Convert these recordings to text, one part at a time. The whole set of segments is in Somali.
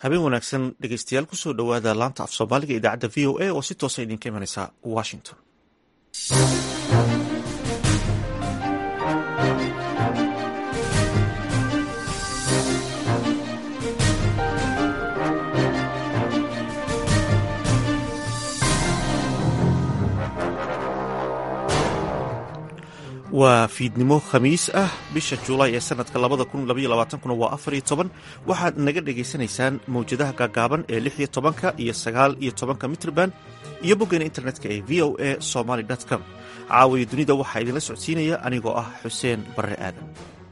habeen wanaagsan dhegeystayaal kusoo dhowaada laanta af soomaaliga idaacadda v o a oo si toosa idinka imanaysa washington waa fiidnimo khamiis ah bisha julaay ee sanadka labada kun labaiyo labaatankuna waa afar iyo toban waxaad naga dhagaysanaysaan mawjadaha gaagaaban ee lix iyo tobanka iyo sagaal iyo tobanka mitrban iyo boggeena internetka ee v o a somaly com caawiya dunida waxaa idinla socodsiinaya anigoo ah xuseen barre aadan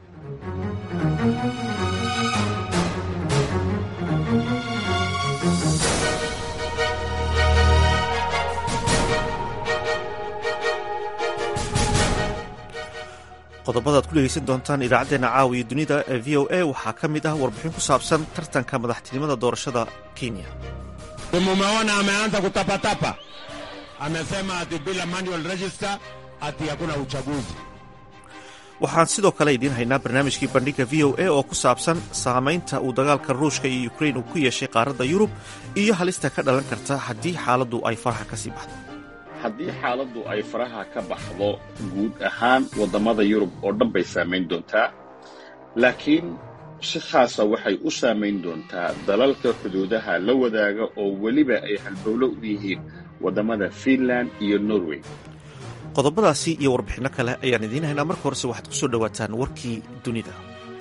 qodobadaad ku dhegeysan doontaan idaacaddeenna caawiya dunida ee v o a waxaa ka mid ah warbixin ku saabsan tartanka madaxtinimada doorashada kenya mumeona ameanza kutapatapa amesema ati bila manual register ati hakuna uchaguzi waxaan sidoo kale idiin haynaa barnaamijkii bandhiga v o a oo ku saabsan saamaynta uu dagaalka ruushka iyo ukrain uu ku yeeshay qaaradda yurub iyo halista ka dhalan karta haddii xaaladdu ay faraxa ka sii baxdo haddii xaaladdu ay faraha ka baxdo guud ahaan waddamada yurub oo dhan bay saamayn doontaa laakiin si khaasa waxay u saamayn doontaa dalalka xuduudaha la wadaaga oo weliba ay halbowlo u yihiin waddamada fiinland iyo norway qodobadaasi iyo warbixinno kale ayaan idiin haynaa marka horese waxaad ku soo dhowaataan warkii dunida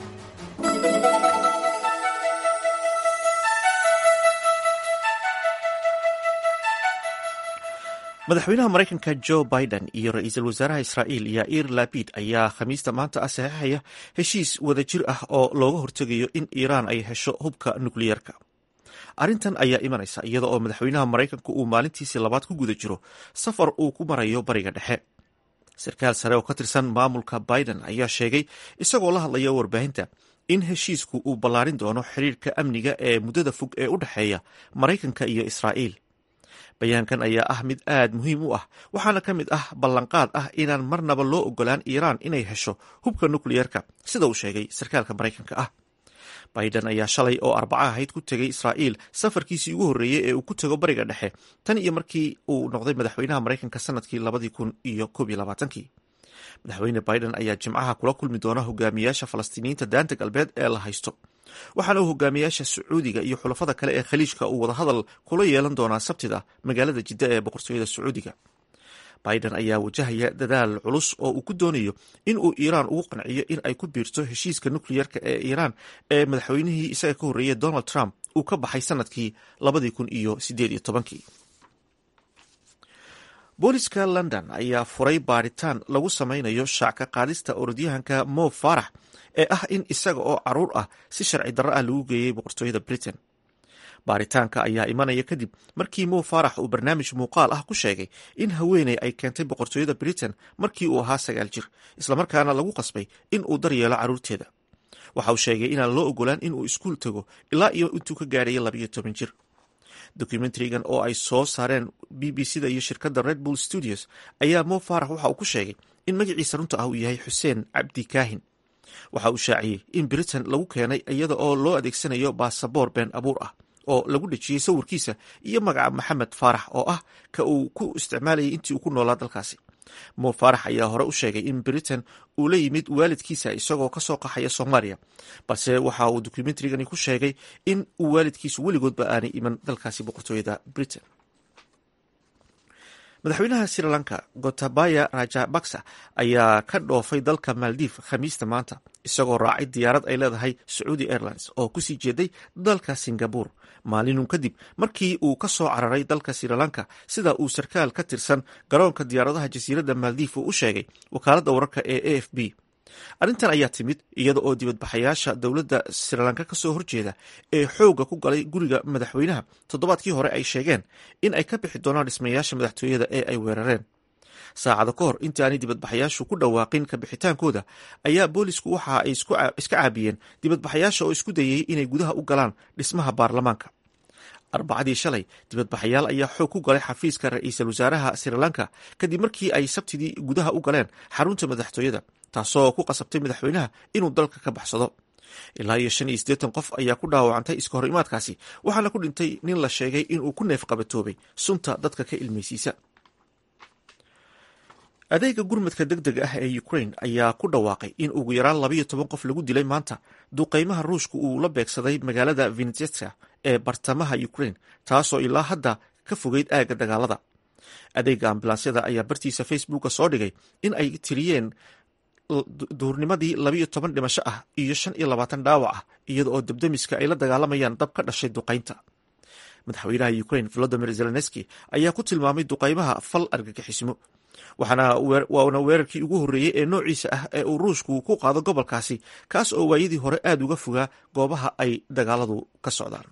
madaxweynaha maraykanka jo biden iyo ra-iisul wasaaraha israa'iil yair labid ayaa khamiista maanta ah saxiixaya heshiis wadajir ah oo looga hortegayo in iiraan ay hesho hubka nukliyeerka arrintan ayaa imanaysa iyada oo madaxweynaha maraykanka uu maalintiisii labaad ku guda jiro safar uu ku marayo bariga dhexe sarkaal sare oo ka tirsan maamulka biden ayaa sheegay isagoo la hadlaya warbaahinta in heshiisku uu ballaarin doono xiriirka amniga ee muddada fog ee u dhexeeya maraykanka iyo israa'iil bayaankan ayaa ah mid aad muhiim u ah waxaana ka mid ah ballanqaad ah inaan marnaba loo ogolaan iiraan inay hesho hubka nukliyeerka sida uu sheegay sarkaalka maraykanka ah biden ayaa shalay oo arbaca ahayd ku tegay israa'iil safarkiisii ugu horreeyey ee uu ku tego bariga dhexe tan iyo markii uu noqday madaxweynaha maraykanka sanadkii labadii kun iyo koob iyo labaatankii madaxweyne biden ayaa jimcaha kula kulmi doona hogaamiyaasha falastiiniyiinta daanta galbeed ee la haysto waxaana uu hogaamiyaasha sacuudiga iyo xulafada kale ee khaliijka uu wadahadal kula yeelan doonaa sabtida magaalada jidda ee boqortooyada sacuudiga biden ayaa wajahaya dadaal culus oo uu ku doonayo in uu iiraan ugu qanciyo in ay ku biirto heshiiska nukliyerka ee iiraan ee madaxweynihii isaga ka horreeyay donald trump uu ka baxay sanadkii labadii kun iyo sideed iyo tobankii booliska london ayaa furay baaritaan lagu sameynayo shaacka qaadista orodyahanka mo farax ee ah in isaga oo caruur ah si sharci darro ah lagu geeyey boqortooyada britain baaritaanka ayaa imanaya kadib markii mo farax uu barnaamij muuqaal ah ku sheegay in haweeney ay keentay boqortooyada britain markii uu ahaa sagaal jir islamarkaana lagu qasbay in uu daryeelo carruurteeda waxa uu sheegay inaan loo ogolaan inuu iskuul tago ilaa iyo intuu ka gaarhaya labayo toban jir dokumentarigan oo ay soo saareen b b c da iyo shirkadda red bull studios ayaa mo farax waxa uu ku sheegay in magaciisa runta ah uu yahay xuseen cabdi kaahin waxa uu shaaciyey in britain lagu keenay iyada oo loo adeegsanayo baasaboor been abuur ah oo lagu dhejiyey sawirkiisa iyo magaca maxamed faarax oo ah ka uu ku isticmaalayay intii uu ku noolaa dalkaasi mo faarax ayaa hore u sheegay in britain uu la yimid waalidkiisa isagoo kasoo qaxaya soomaaliya balse waxa uu dokumentarigani ku sheegay in uu waalidkiisu weligoodba aanay iman dalkaasi boqortooyada britain madaxweynaha sri lanka gotabaya rajabaksa ayaa ka dhoofay dalka maldiv khamiista maanta isagoo raacay diyaarad ay leedahay sacuudi airlines oo kusii jeeday dalka singabur maalinun kadib markii uu ka soo cararay dalka sri lanka sida uu sarkaal ka tirsan garoonka diyaaradaha jasiiradda maldiv uu u sheegay wakaaladda wararka ee a f b arrintan ayaa timid iyada oo dibadbaxayaasha dowladda srilanka kasoo horjeeda ee xoogga ku galay guriga madaxweynaha toddobaadkii hore ay sheegeen in ay ka bixi doonaan dhismayaasha madaxtooyada ee ay weerareen saacado ka hor intaanay dibadbaxayaashu ku dhawaaqin kabixitaankooda ayaa boolisku waxa ay iska caabiyeen dibadbaxayaasha oo isku dayay inay gudaha u galaan dhismaha baarlamaanka arbacadii shalay dibadbaxayaal ayaa xoog ku galay xafiiska ra-iisul wasaaraha sri lanka kadib markii ay sabtidii gudaha u galeen xarunta madaxtooyada taasoo ku qasabtay madaxweynaha inuu dalka ka baxsado ilaa iyo shan iyo siddeetan qof ayaa ku dhaawacantay iska hor imaadkaasi waxaana ku dhintay nin la sheegay inuu ku neef qabatoobay sunta dadka ka ilmaysiisa adeega gurmadka deg deg ah ee ukraine ayaa ku dhawaaqay in ugu yaraan labayo toban qof lagu dilay maanta duqeymaha ruushka uu la beegsaday magaalada vinetska ee bartamaha ukraine taasoo ilaa hadda ka fogeyd aagga dagaalada adeega ambulansyada ayaa bartiisa facebooka soo dhigay in ay tiriyeen duurnimadii labayo toban dhimasho ah iyo shan iyo labaatan dhaawac ah iyada oo debdemiska ay la dagaalamayaan dab ka dhashay duqaynta madaxweynaha ukraine volodimir zelenski ayaa ku tilmaamay duqaymaha fal argagixismo waana weerarkii ugu horreeyey ee noociisa ah ee uu ruushku ku qaado gobolkaasi kaas oo waayadii hore aada uga fogaa goobaha ay dagaaladu ka socdaan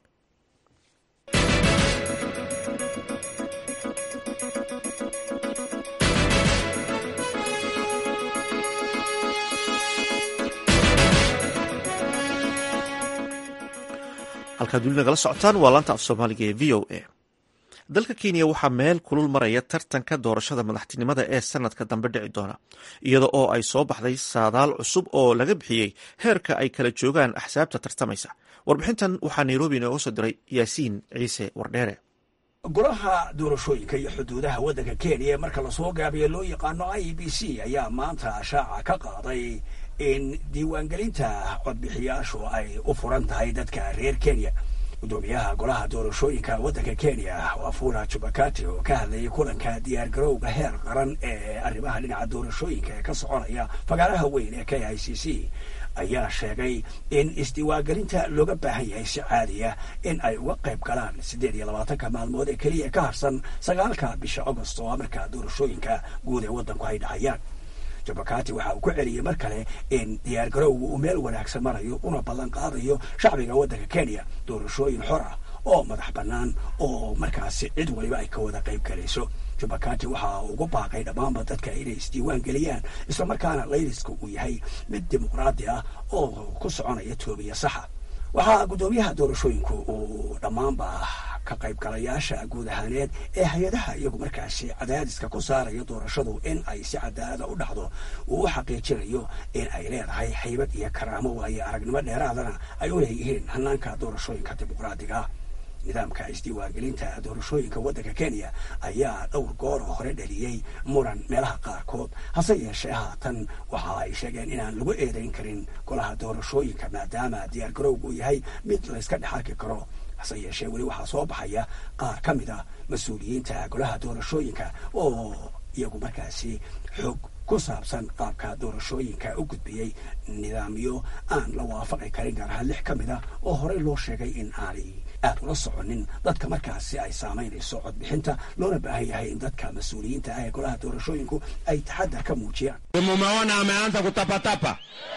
halkaad weli nagala socotaan waa laanta af soomaaliga ee v o a dalka kenya waxaa meel kulul maraya tartanka doorashada madaxtinimada ee sanadka dambe dhici doona iyada oo ay soo baxday saadaal cusub oo laga bixiyey heerka ay kala joogaan axsaabta tartamaysa warbixintan waxaa nairobi inooga soo diray yaasiin ciise wardheere golaha doorashooyinka iyo xuduudaha waddanka kenya ee marka lasoo gaabiya loo yaqaano i b c ayaa maanta shaaca ka qaaday in diiwaangelinta codbixiyaashu ay u furan tahay dadka reer kenya gudoomiyaha golaha doorashooyinka waddanka kenya wafula jubakati oo ka hadlayay kulanka diyaargarowga heer qaran ee arrimaha dhinaca doorashooyinka ee ka soconaya fagaaraha weyn ee k i c c ayaa sheegay in isdiiwaangelinta looga baahan yahay si caadiya in ay uga qayb galaan siddeed iyo labaatanka maalmood ee keliya ka harsan sagaalka bisha agost oo markaa doorashooyinka guud ee waddanku ay dhacayaan jabakati waxa uu ku celiyey mar kale in diyaargarowga uu meel wanaagsan marayo una ballan qaadayo shacbiga waddanka kenya doorashooyin xor ah oo madax bannaan oo markaasi cid waliba ay ka wada qayb galayso jubakati waxa ugu baaqay dhammaanba dadka inay isdiiwaan geliyaan islamarkaana layliska uu yahay mid dimuqraadi ah oo ku soconaya toobiya saxa waxaa guddoomiyaha doorashooyinku uu dhammaanba ka qaybgalayaasha guud ahaaneed ee hay-adaha iyagu markaasi cadaadiska ku saaraya doorashadu in ay si cadaalada u dhacdo uu u xaqiijinayo in ay leedahay haybad iyo karaamo waayo aragnimo dheeraadana ay u leeyihiin hanaanka doorashooyinka dimuqraadiga nidaamka isdiiwaangelinta doorashooyinka waddanka kenya ayaa dhowr goor oo hore dhaliyey muran meelaha qaarkood hase yeeshee haatan waxa ay sheegeen inaan lagu eedayn karin golaha doorashooyinka maadaama diyaargarowgu uu yahay mid layska dhex arki karo hase yeeshee weli waxaa soo baxaya qaar ka mid a mas-uuliyiinta golaha doorashooyinka oo iyagu markaasi xoog ku saabsan qaabka doorashooyinka u gudbiyey nidaamyo aan la waafaqi karin gaar ahaan lix ka mid a oo horey loo sheegay in aanay aad ula soconin dadka markaasi ay saamaynayso codbixinta loona baahan yahay in dadka mas-uuliyiinta ah ee golaha doorashooyinku ay taxadar ka muujiyaan mumeona ameanza kutapatapa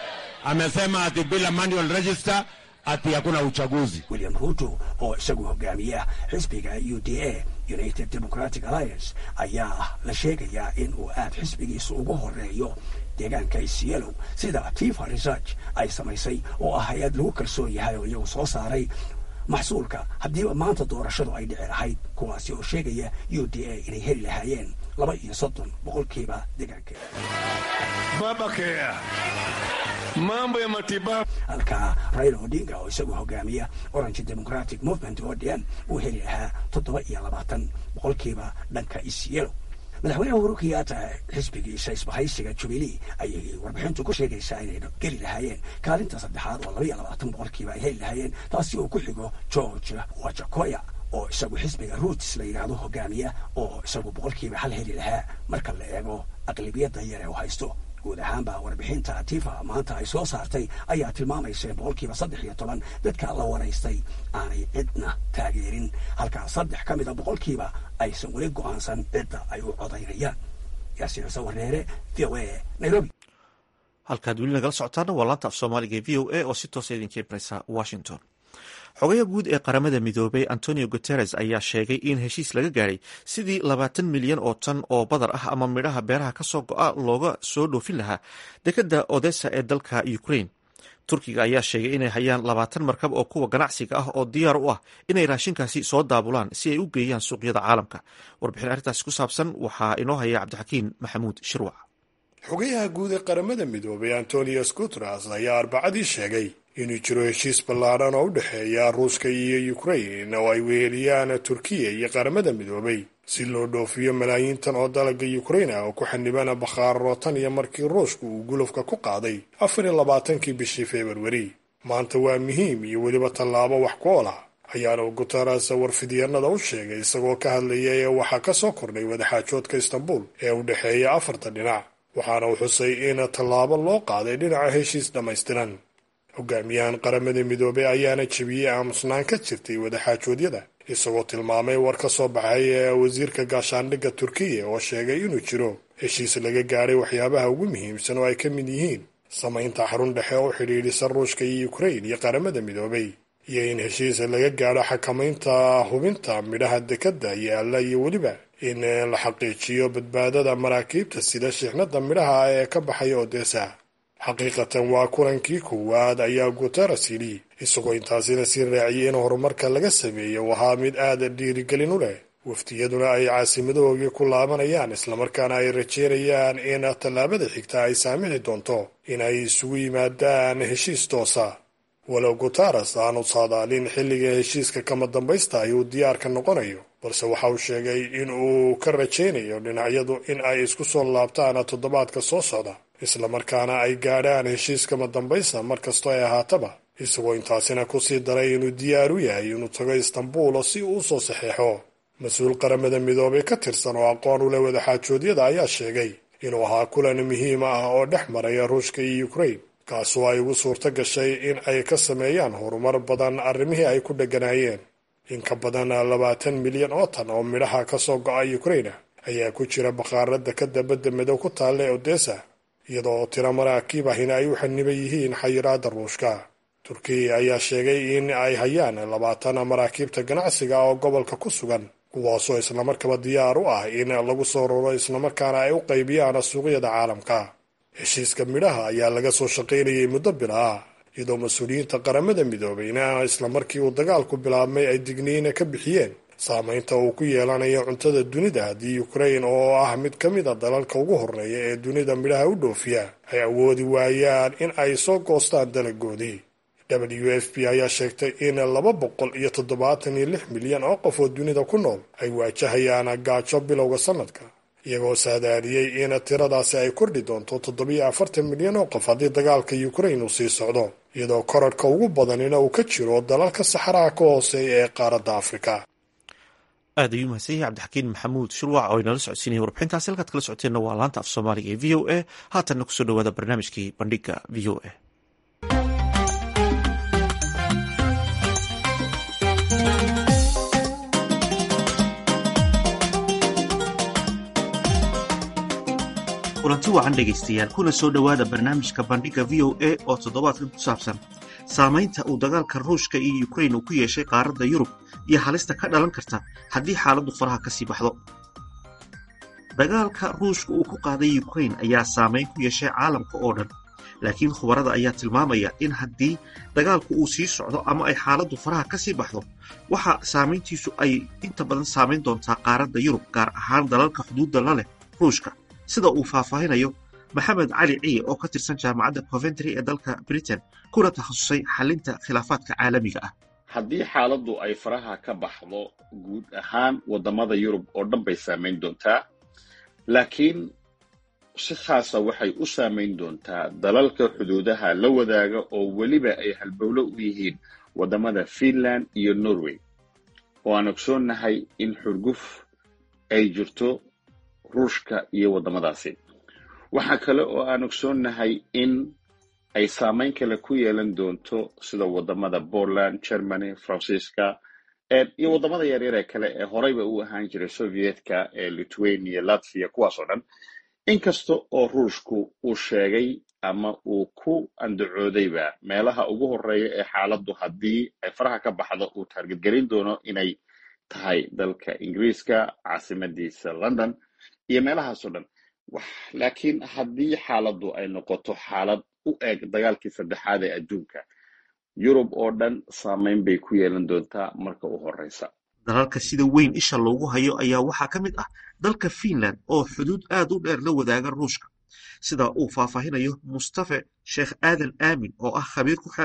amesema ati bila manual register ati hakuna uchaguzi william ruto oo isagu hogaamiya xisbiga u d a united democratic alliance ayaa la sheegayaa in uu aad xisbigiisa ugu horeeyo deegaanka isyelow sida tifa research ay samaysay oo ah hay-ad lagu kalsoon yahay oo iyagu soo saaray maxsuulka haddiiba maanta doorashadu ay dhici lahayd kuwaasi oo sheegaya u d a inay heli lahaayeen laba iyo soddon boqolkiiba deegaankeeda mambo ya matibabu halka raila odinga oo isagu hogaamiya orange democratic movement odm uu heli lahaa toddoba iyo labaatan boqolkiiba dhanka isyelo madaxweynaha uhuru kenyatta xisbigiisa isbahaysiga jubilee ayay warbixintu ku sheegaysaa inay geli lahaayeen kaalinta saddexaad oo laba iyo labaatan boqolkiiba ay heli lahaayeen taasi oo ku xigo george wajakoya oo isagu xisbiga roots la yidhaahdo hogaamiya oo isagu boqolkiiba hal heli lahaa marka la eego aqlibiyadda yare oo haysto guud ahaanba warbixinta tifa maanta ay soo saartay ayaa tilmaamaysa in boqolkiiba saddex iyo toban dadka la waraystay aanay cidna taageerin halkaa saddex ka mida boqolkiiba aysan weli go-aansan cidda ay u codaynayaan yaasiin sawareere v o a nairobi halkaad weli nagala socotaana waa laanta af soomaaliga v o a oo si toosa idinka ibraysa washington xogayaha guud ee qaramada midoobay antonio guteres ayaa sheegay in heshiis laga gaadhay sidii labaatan milyan oo tan oo badar ah ama midhaha beeraha kasoo go-a looga soo dhoofin lahaa dekadda odessa ee dalka ukraine turkiga ayaa sheegay inay hayaan labaatan markab oo kuwa ganacsiga ah oo diyaar u ah inay raashinkaasi soo daabulaan si ay u geeyaan suuqyada caalamka warbixin arrintaasi ku saabsan waxaa inoo haya cabdixakiin maxamuud shirwac xogayaha guud ee qaramada midoobay antonios guteres ayaa arbacadii sheegay inuu jiro heshiis ballaadhan oo u dhexeeya ruushka iyo ukrain oo ay weheliyaan turkiya iyo qaramada midoobay si loo dhoofiyo malaayiintan oo dalagga ukrain ah oo ku xaniban bakhaaro tan iyo markii ruushku uu gulufka ku qaaday afar iyo labaatankii bishii februari maanta waa muhiim iyo weliba tallaabo wax ku ool ah ayaana guteres warfidyanada u sheegay isagoo ka hadlaya ee waxaa ka soo kordhay wadaxaajoodka istanbul ee u dhexeeya afarta dhinac waxaana uu xusay in tallaabo loo qaaday dhinaca heshiis dhammaystiran hogaamiyahan qaramada midoobey ayaana jebiyey aamusnaan ka jirtay wadaxaajoodyada isagoo tilmaamay war ka soo baxay ee wasiirka gaashaandhigga turkiya oo sheegay inuu jiro heshiis laga gaadhay waxyaabaha ugu muhiimsan oo ay ka mid yihiin samaynta xarun dhexe oo xidhiidhisa ruushka iyo ukrain iyo qaramada midoobay iyo in heshiis laga gaadho xakamaynta hubinta midhaha dekadda yaalla iyo weliba in la xaqiijiyo badbaadada maraakiibta sida shixnada midhaha ee ka baxaya odesa xaqiiqatan waa kulankii koowaad ayaa guteres yidhi isagoo intaasina sii raaciyay in horumarka laga sameeyo ahaa mid aada dhiirigelin u leh waftiyaduna ay caasimadoogii ku laabanayaan islamarkaana ay rajeynayaan in tallaabada xigta ay saamixi doonto in ay isugu yimaadaan heshiis toosa walow guteres aanu saadaalin xilliga heshiiska kama dambaysta ay uu diyaarka noqonayo balse waxa uu sheegay in uu ka rajaynayo dhinacyadu in ay isku soo laabtaan toddobaadka soo socda islamarkaana ay gaadhaan heshiis kama dambaysta mar kastoo ay ahaataba isagoo intaasina kusii daray inuu diyaar u yahay inuu tago istanbul si uu usoo saxeexo mas-uul qaramada midoobay ka tirsan oo aqoon u leh wadaxaajoodyada ayaa sheegay inuu ahaa kulan muhiim ah oo dhex maraya ruushka iyo ukrain kaasoo ay ugu suurto gashay in ay ka sameeyaan horumar badan arrimihii ay ku dheganaayeen in ka badan labaatan milyan oo tan oo midhaha ka soo go'a ukraina ayaa ku jira bakhaarada ka dabadda madow ku taalla odessa iyadoo tiro maraakiib ahina ay u xaniban yihiin xayiraadda ruushka turkiya ayaa sheegay in ay hayaan labaatan maraakiibta ganacsiga oo gobolka ku sugan kuwaasoo islamarkaba diyaar u ah in lagu soo ruro islamarkaana ay u qaybiyaan suuqyada caalamka heshiiska midhaha ayaa laga soo shaqaynayay muddo bila ah iyadoo mas-uuliyiinta qaramada midoobeyna islamarkii uu dagaalku bilaabmay ay digniina ka bixiyeen saamaynta uu ku yeelanayo cuntada dunida haddii ukrain oo ah mid ka mid a dalalka ugu horreeya ee dunida midhaha u dhoofiya ay awoodi waayaan in ay soo goostaan dalagoodii w f p ayaa sheegtay in laba boqol iyo toddobaatan iyo lix milyan oo qof oo dunida ku nool ay waajahayaan gaajo bilowga sanadka iyagoo saadaadiyey in tiradaasi ay kordhi doonto toddobiyo afartan milyan oo qof haddii dagaalka ukrain uu sii socdo iyadoo korarhka ugu badanina uu ka jiro dalalka saxaraha ka hooseeya ee qaaradda afrika aad ayuu mahadsan yahay cabdixakiin maxamuud shurwac oo inala socodsiinaya warbixintaasi halkaad kala socoteenna waa laanta af soomaaliga ee v o a haatanna kusoo dhawaada barnaamijkii bandhiga v o a kulanti wacan dhegaystayaal kuna soo dhowaada barnaamijka bandhiga v o a oo toddobaadkan ku saabsan saamaynta uu dagaalka ruushka iyo ukrain uu ku yeeshay qaaradda yurub iyo halista ka dhalan karta haddii xaaladdu faraha ka sii baxdo dagaalka ruushka uu ku qaaday ukrain ayaa saamayn ku yeeshay caalamka oo dhan laakiin khubarada ayaa tilmaamaya in haddii dagaalku uu sii socdo ama ay xaaladdu faraha ka sii baxdo waxa saamayntiisu ay inta badan saamayn doontaa qaaradda yurub gaar ahaan dalalka xuduudda la leh ruushka sida uu faahfaahinayo maxamed cali ciye oo ka tirsan jaamacadda coventry ee dalka britain kuna takhasusay xalinta khilaafaadka caalamiga ah haddii xaaladdu ay faraha ka baxdo guud ahaan waddamada yurub oo dhan bay saamayn doontaa laakiin si khaasa waxay u saamayn doontaa dalalka xuduudaha la wadaaga oo weliba ay halbowlo u yihiin waddamada finland iyo norway oo aan ogsoonnahay in xurguf ay jirto ruushka iyo waddamadaasi waxaa kale oo aan ogsoonnahay in ay saamayn kale ku yeelan doonto sida waddamada poland germany faransiiska iyo waddamada yaryar ee kale ee horeyba u ahaan jiray sovietka ee lithuania latvia kuwaas oo dhan inkasta oo ruushku uu sheegay ama uu ku andacoodayba meelaha ugu horeeya ee xaaladdu haddii ay faraha ka baxdo uu taargetgelin doono inay tahay dalka ingiriiska caasimadiisa london iyo meelahaasoo dhan laakiin haddii xaaladdu ay noqoto xaalad u eg dagaalkii saddexaad ee adduunka yurub oo dhan saamayn bay ku yeelan doontaa marka u horeysa dalalka sida weyn isha loogu hayo ayaa waxaa ka mid ah dalka finland oo xuduud aad u dheer la wadaaga ruushka sida uu faahfaahinayo mustafe sheekh aadan aamin oo ah khabiir ku xeel dheer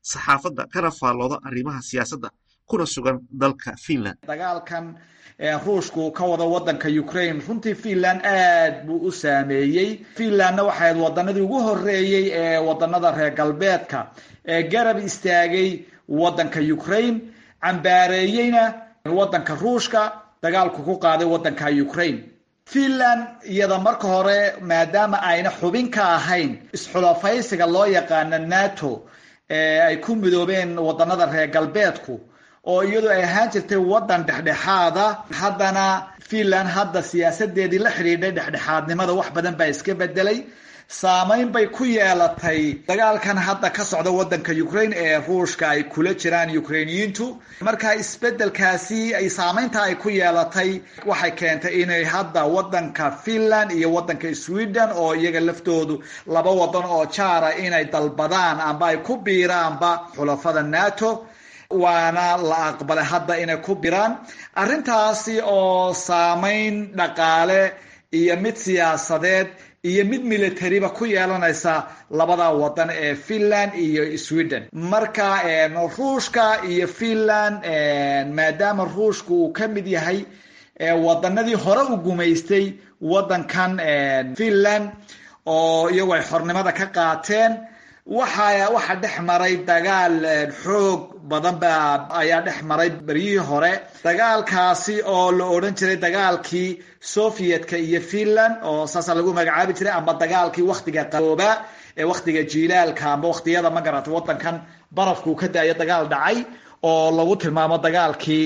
saxaafadda kana faallooda arrimaha siyaasadda kuna sugan dalka finland dagaalkan ruushku ka wada wadanka ukraine runtii finland aad buu u saameeyey finlandna waxay ahayd wadanadii ugu horeeyey ee wadanada reer galbeedka ee garab istaagay wadanka ukraine cambaareeyeyna wadanka ruushka dagaalku ku qaaday wadanka ukraine finland iyada marka hore maadaama ayna xubin ka ahayn isxulafaysiga loo yaqaano nato ee ay ku midoobeen wadanada reer galbeedku oo iyadu ay ahaan jirtay wadan dhexdhexaada haddana finland hadda siyaasadeedii la xidhiidhay dhexdhexaadnimada wax badan baa iska bedelay saameyn bay ku yeelatay dagaalkan hadda ka socda wadanka ukraine ee ruushka ay kula jiraan ukrainiyiintu marka isbedelkaasi ay saameynta ay ku yeelatay waxay keentay inay hadda wadanka finland iyo wadanka sweden oo iyaga laftoodu laba wadan oo jaara inay dalbadaan amba ay ku biiraanba xulafada nato waana la aqbalay hadda inay ku biraan arrintaasi oo saameyn dhaqaale iyo mid siyaasadeed iyo mid militariba ku yeelanaysa labada wadan ee finland iyo sweden marka ruushka iyo finland maadaama ruushka uu ka mid yahay wadanadii hore u gumaystay wadankan finland oo iyagu ay xornimada ka qaateen waxa waxa dhex maray dagaal xoog badan ba ayaa dhex maray beryihii hore dagaalkaasi oo la odhan jiray dagaalkii sovietka iyo finland oo saasa lagu magacaabi jiray amba dagaalkii waktiga qabooba ee waktiga jiilaalka amba waktiyada magarata wadankan barafkuu ka daayo dagaal dhacay oo lagu tilmaamo dagaalkii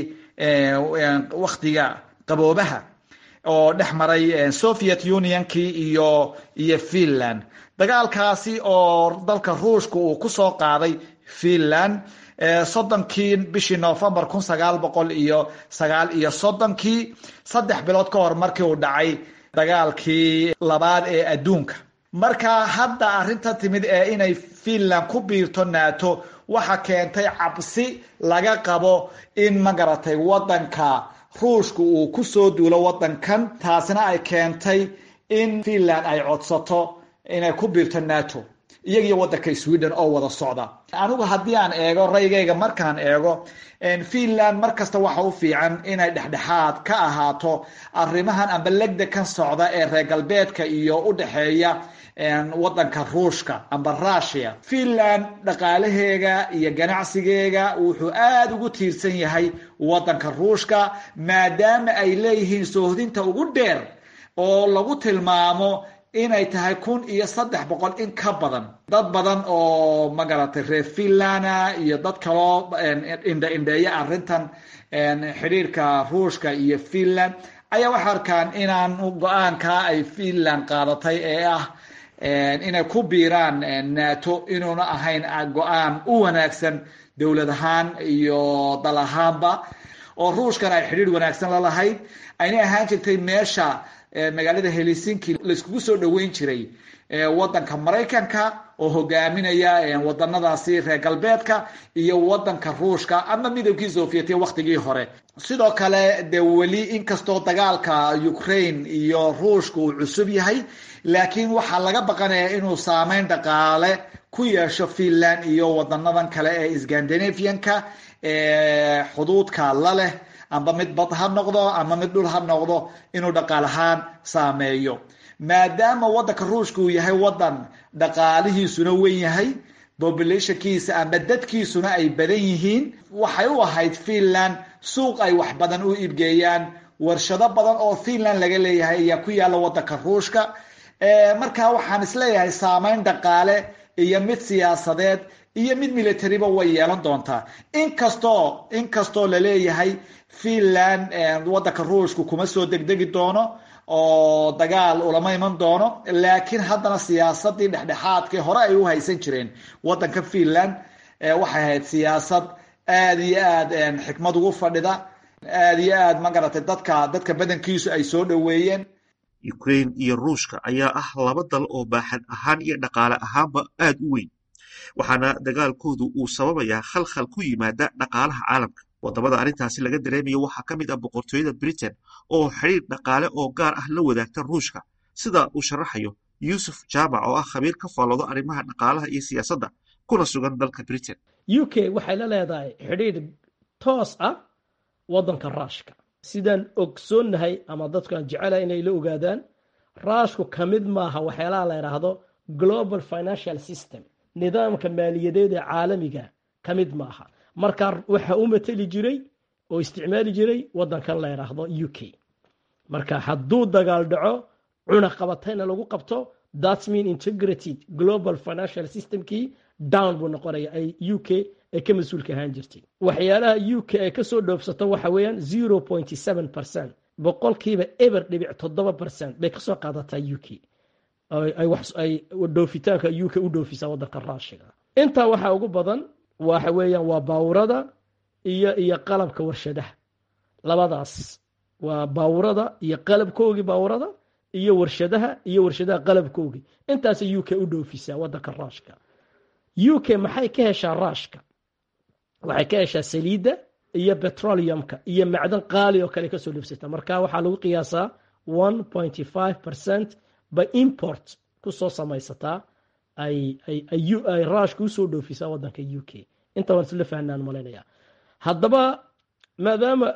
waktiga qaboobaha oo dhex maray soviet unionkii iyo iyo finland dagaalkaasi oo dalka ruushka uu kusoo qaaday finland soddonkii bishii novembar kun sagaal boqol iyo sagaal iyo soddonkii saddex bilood ka hor markii uu dhacay dagaalkii labaad ee adduunka marka hadda arrinta timid ee inay finland ku biirto nato waxa keentay cabsi laga qabo in magaratay wadanka ruushka uu kusoo duulo wadankan taasina ay keentay in finland ay codsato inay ku biirto nato iyagiyo wadanka sweden oo wada socda anigu haddii aan eego raygayga markaan eego finland mar kasta waxa u fiican inay dhexdhexaad ka ahaato arrimahan amba legda kan socda ee reer galbeedka iyo u dhexeeya wadanka ruushka amba russia finland dhaqaalaheega iyo ganacsigeega wuxuu aada ugu tiirsan yahay wadanka ruushka maadaama ay leeyihiin soohdinta ugu dheer oo lagu tilmaamo inay tahay kun iyo saddex boqol in ka badan dad badan oo magaratay reer finlanda iyo dad kaloo indha indheeya arrintan xidhiirka ruushka iyo finland ayaa waxay arkaan inaan go-aankaa ay finland qaadatay ee ah inay ku biiraan nato inuuna ahayn go-aan u wanaagsan dowlad ahaan iyo dal ahaanba oo ruushkan ay xidhiir wanaagsan la lahayd aynay ahaan jirtay meesha magaalada helsinki laiskugu soo dhoweyn jiray wadanka maraykanka oo hogaaminaya wadanadaasi reer galbeedka iyo wadanka ruushka ama midowgii sovietiya waktigii hore sidoo kale de weli inkastoo dagaalka ukraine iyo ruushka uu cusub yahay laakiin waxaa laga baqanaya inuu saameyn dhaqaale ku yeesho finland iyo wadanadan kale ee scandinavianka ee xuduudka la leh amba mid bad ha noqdo ama mid dhul ha noqdo inuu dhaqaal ahaan saameeyo maadaama wadanka ruushka uu yahay wadan dhaqaalihiisuna wen yahay populationkiisa amba dadkiisuna ay badan yihiin waxay u ahayd finland suuq ay wax badan u iibgeeyaan warshado badan oo finland laga leeyahay ayaa ku yaalla wadanka ruushka marka waxaan isleeyahay saameyn dhaqaale iyo mid siyaasadeed iyo mid militariba way yeelan doontaa inkastoo inkastoo laleeyahay finland wadanka ruushka kuma soo degdegi doono oo dagaal ulama iman doono laakiin haddana siyaasadii dhexdhexaadkii hore ay u haysan jireen wadanka finland waxay ahayd siyaasad aada iyo aad xikmad ugu fadhida aada iyo aad magaratay dadka dadka badankiisu ay soo dhoweeyeen ukraine iyo ruushka ayaa ah laba dal oo baaxad ahaan iyo dhaqaale ahaanba aad u weyn waxaana dagaalkoodu uu sababayaa khalkhal ku yimaada dhaqaalaha caalamka wadamada arrintaasi laga dareemayo waxaa ka mid ah boqortooyada britain oo xidhiir dhaqaale oo gaar ah la wadaagta ruushka sida uu sharaxayo yuusuf jaamac oo ah khabiir ka faalloodo arrimaha dhaqaalaha iyo siyaasadda kuna sugan dalka britain u k waxay la leedahay xidhiidh toos ah waddanka raashka sidaan ogsoonnahay ama dadku aan jecelahay inay la ogaadaan raashku ka mid maaha waxyaalaha la yidhaahdo global financial system nidaamka maaliyadeed ee caalamiga ka mid maaha marka waxa u mateli jiray oo isticmaali jiray waddankan la yidhaahdo u k marka hadduu dagaal dhaco cuna qabatayna lagu qabto that's mean integrated global financial systemkii down buu noqonaya ay u k ay ka mas-uulka ahaan jirtay waxyaalaha u k ay kasoo dhoofsato waxa weeyaan zero point seven percent boqolkiiba eber dhibic toddoba percent bay kasoo qaadataa u k ay dhoofitaanka u k u dhoofisaa waddanka raashiga intaa waxaa ugu badan waxa weeyaan waa baawurada iyo iyo qalabka warshadaha labadaas waa baawurada iyo qalabkoogii baawurada iyo warshadaha iyo warshadaha qalabkoogii intaasay u k u dhoofisaa waddanka raashka u k maxay ka heshaa raashka waxay ka heshaa saliidda iyo petroleumka iyo macdan qaali oo kale kasoo dhoofsata marka waxaa lagu qiyaasaa one pointy five percent bay import kusoo samaysataa ay ay raashka usoo dhoofisaa waddanka u k inta waan isla fahnaan malaynaya haddaba maadaama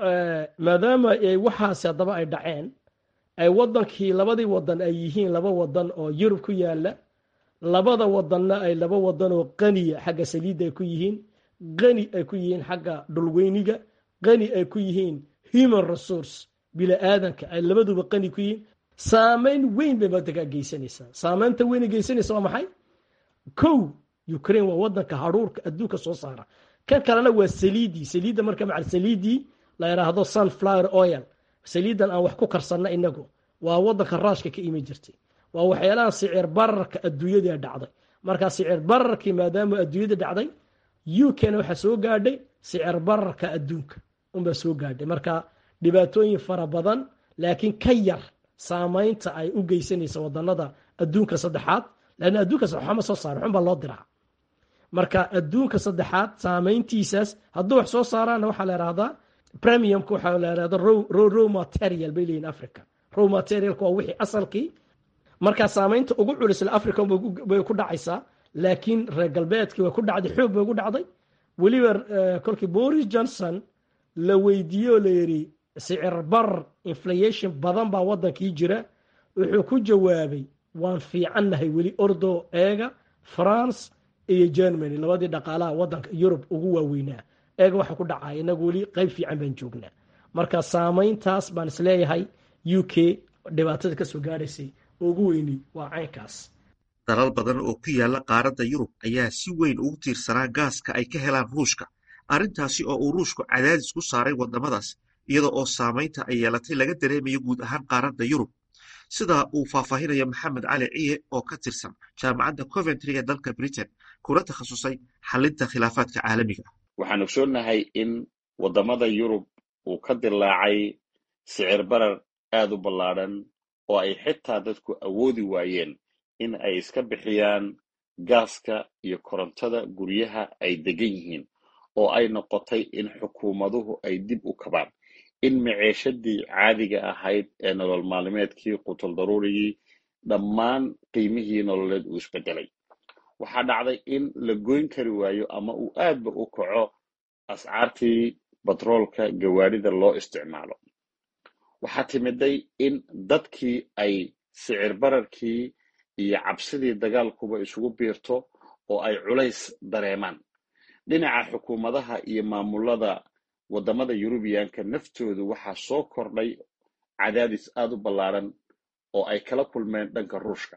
maadaama waxaasi haddaba ay dhaceen ay waddankii labadii wadan ay yihiin laba wadan oo yurub ku yaala labada wadanna ay laba wadan oo qaniya xagga saliidda ay ku yihiin qani ay ku yihiin xagga dhulweyniga qani ay ku yihiin human resource bili-aadanka ay labaduba qani ku yihiin saameyn weyn bay waddankaa geysanaysaa saameynta weyn ay geysanaysa waa maxay kow ukraine waa wadanka haruurka adduunka soo saara kan kalena waa saliidii saliidda marka macal saliidii la yidhaahdo sunflower oil saliiddan aan wax ku karsanna inagu waa wadanka raashka ka imi jirtay waa waxyaalaha sicir bararka adduunyada dhacday markaa sicir bararkii maadaama adduunyada dhacday u k na waxaa soo gaadhay sicir bararka adduunka unbaa soo gaadhay marka dhibaatooyin fara badan laakiin ka yar saamaynta ay u geysanaysa wadanada adduunka saddexaad lanna adduunka saddexaad ma soo saara xunbaa loo diraa marka adduunka saddexaad saamayntiisaas hadduu wax soo saaraana waxaa la yidhahdaa premiumka waxaa la yidhahda row material bay leeyihin africa row materialka waa wixii asalkii markaa saamaynta ugu culisla africa bay ku dhacaysaa laakiin reer galbeedkii way ku dhacday xoog bay ugu dhacday weliba kolkii boris johnson la weydiiyey oo la yidhi sicir bar inflation badan baa waddankii jira wuxuu ku jawaabay waan fiicannahay weli ordo eega france iyo germany labadii dhaqaalaha waddanka yurub ugu waaweynaa eega waxa ku dhacaya inagu weli qayb fiican baan joognaa marka saamayntaas baan isleeyahay u k dhibaatada kasoo gaadhaysay ugu weyni waa caynkaas dalal badan oo ku yaala qaaradda yurub ayaa si weyn ugu tiirsanaa gaaska ay ka helaan ruushka arrintaasi oo uu ruushku cadaadis ku saaray waddamadaas iyada oo saamaynta ay yeelatay laga dareemayo guud ahaan qaaradda yurub sida uu faahfaahinayo maxamed cali ciye oo ka tirsan jaamacadda coventry ee dalka britain kuna takhasusay xalinta khilaafaadka caalamiga waxaan ogsoonnahay in waddamada yurub uu ka dilaacay sicir barar aad u ballaadhan oo ay xitaa dadku awoodi waayeen in ay iska bixiyaan gaaska iyo korontada guryaha ay degan yihiin oo ay noqotay in xukuumaduhu ay dib u kabaan in maceeshadii caadiga ahayd ee nolol maalmeedkii qutul daruurigii dhammaan qiimihii nololeed uu isbedelay waxaa dhacday in la goyn kari waayo ama uu aadba u kaco ascaartii batroolka gawaadhida loo isticmaalo waxaa timiday in dadkii ay sicir bararkii iyo cabsidii dagaalkuba isugu biirto oo ay culays dareemaan dhinaca xukuumadaha iyo maamulada waddamada yurubiyaanka naftoodu waxaa soo kordhay cadaadis aad u ballaaran oo ay kala kulmeen dhanka ruushka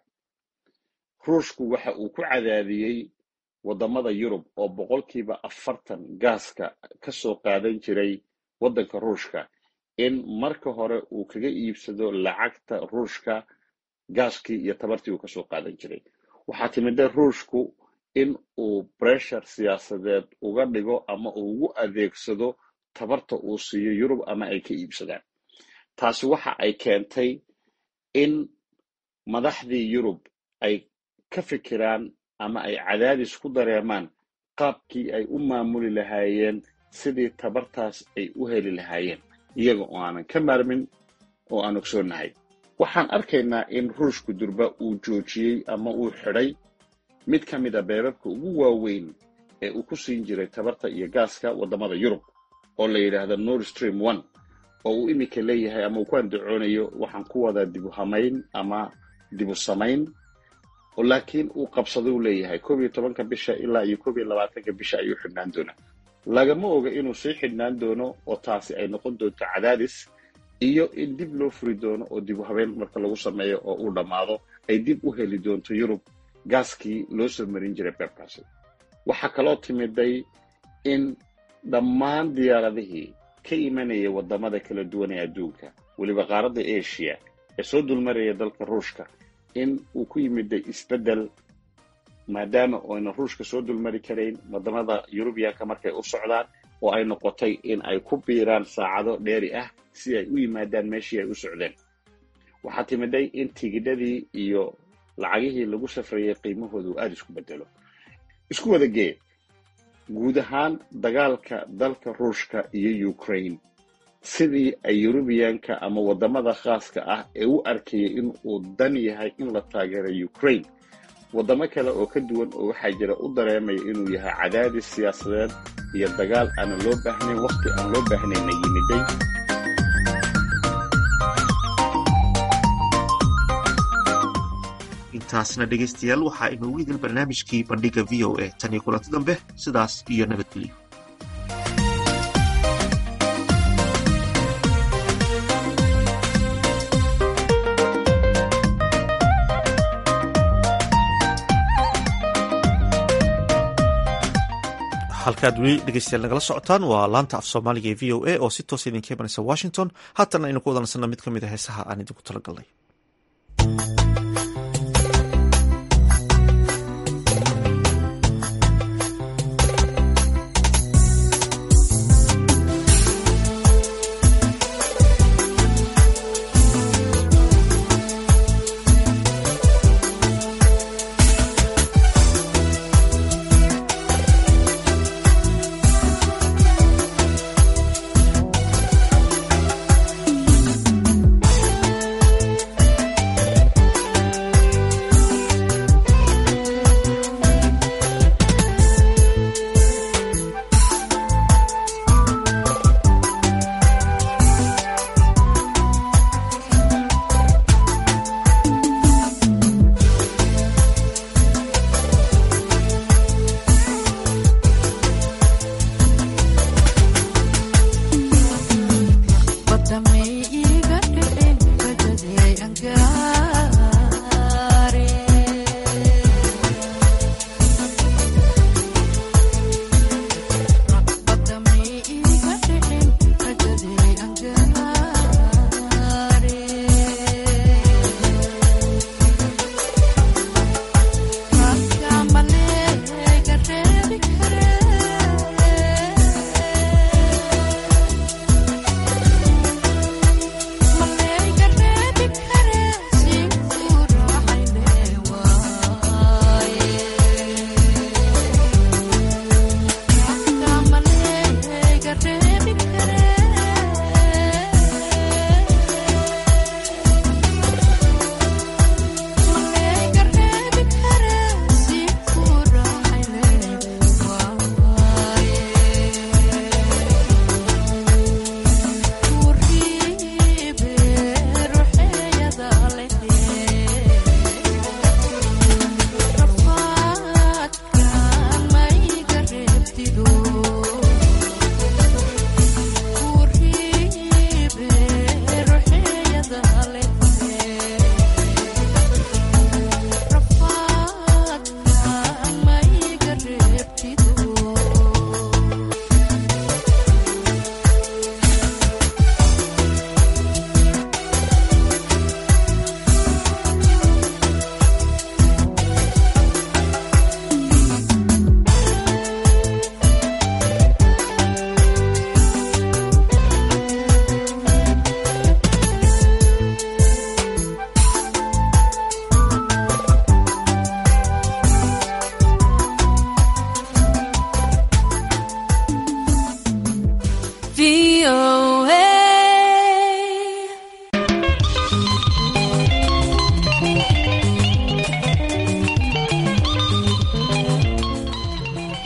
ruushku waxa uu ku cadaadiyey waddamada yurub oo boqolkiiba afartan gaaska ka soo qaadan jiray waddanka ruushka in marka hore uu kaga iibsado lacagta ruushka gaaskii iyo tabartii uu kasoo qaadan jiray waxaa timida ruushku in uu breshar siyaasadeed uga dhigo ama uu ugu adeegsado tabarta uu siiyo yurub ama ay ka iibsadaan taasi waxa ay keentay in madaxdii yurub ay ka fikiraan ama ay cadaadis ku dareemaan qaabkii ay u maamuli lahaayeen sidii tabartaas ay u heli lahaayeen iyaga oo aanan ka maarmin oo aan ogsoonnahay waxaan arkaynaa in ruushku durba uu joojiyey ama uu xidhay mid ka mid a beebabka ugu waaweyn ee uu ku siin jiray tabarta iyo gaaska waddamada yurub oo la yidhaahdo nord stream one oo uu iminka leeyahay ama uu ku andacoonayo waxaan ku wadaa dibu hamayn ama dibu samayn oo laakiin uu qabsaday uu leeyahay koob iyo tobanka bisha ilaa iyo koob iyo labaatanka bisha ayuu xidhnaan doonaa lagama oga inuu sii xidhnaan doono oo taasi ay noqon doonto cadaadis iyo in dib loo furi doono oo dibu habeen marka lagu sameeyo oo uu dhammaado ay dib u heli doonto yurub gaaskii loo soo marin jiray beebkaasi waxaa kaloo timiday in dhammaan diyaaradihii ka imanaya waddamada kala duwan ee adduunka weliba qaaradda asia ee soo dulmaraya dalka ruushka in uu ku yimiday isbeddel maadaama oyna ruushka soo dulmari karayn waddamada yurubiyanka markay u socdaan oo ay noqotay in ay ku biiraan saacado dheeri ah si ay u yimaadaan meeshii ay u socdeen waxaa timiday in tigidhadii iyo lacagihii lagu safrayay qiimahooda uu aada isku bedelo isku wada gee guud ahaan dagaalka dalka ruushka iyo ukraine sidii ay yurubiyanka ama waddamada khaaska ah ee u arkayay in uu dan yahay in la taageero ukraine waddamo kale oo ka duwan oo waxaa jira u dareemaya inuu yahay cadaadis siyaasadeed iyo dagaal aanan loo baahnayn wakhti aan loo baahnayna yimiday intaasna dhegaystayaal waxaa inoogu idil barnaamijkii bandhiga v o a tan iyo kulanti dambe sidaas iyo nabadgelyo halkaad weli dhegeystayaal nagala socotaan waa laanta af soomaaliga ee v o a oo si toosa idinka imanaysa washington haatan aynu ku wadansana mid ka mid a heesaha aan idinku talagalnay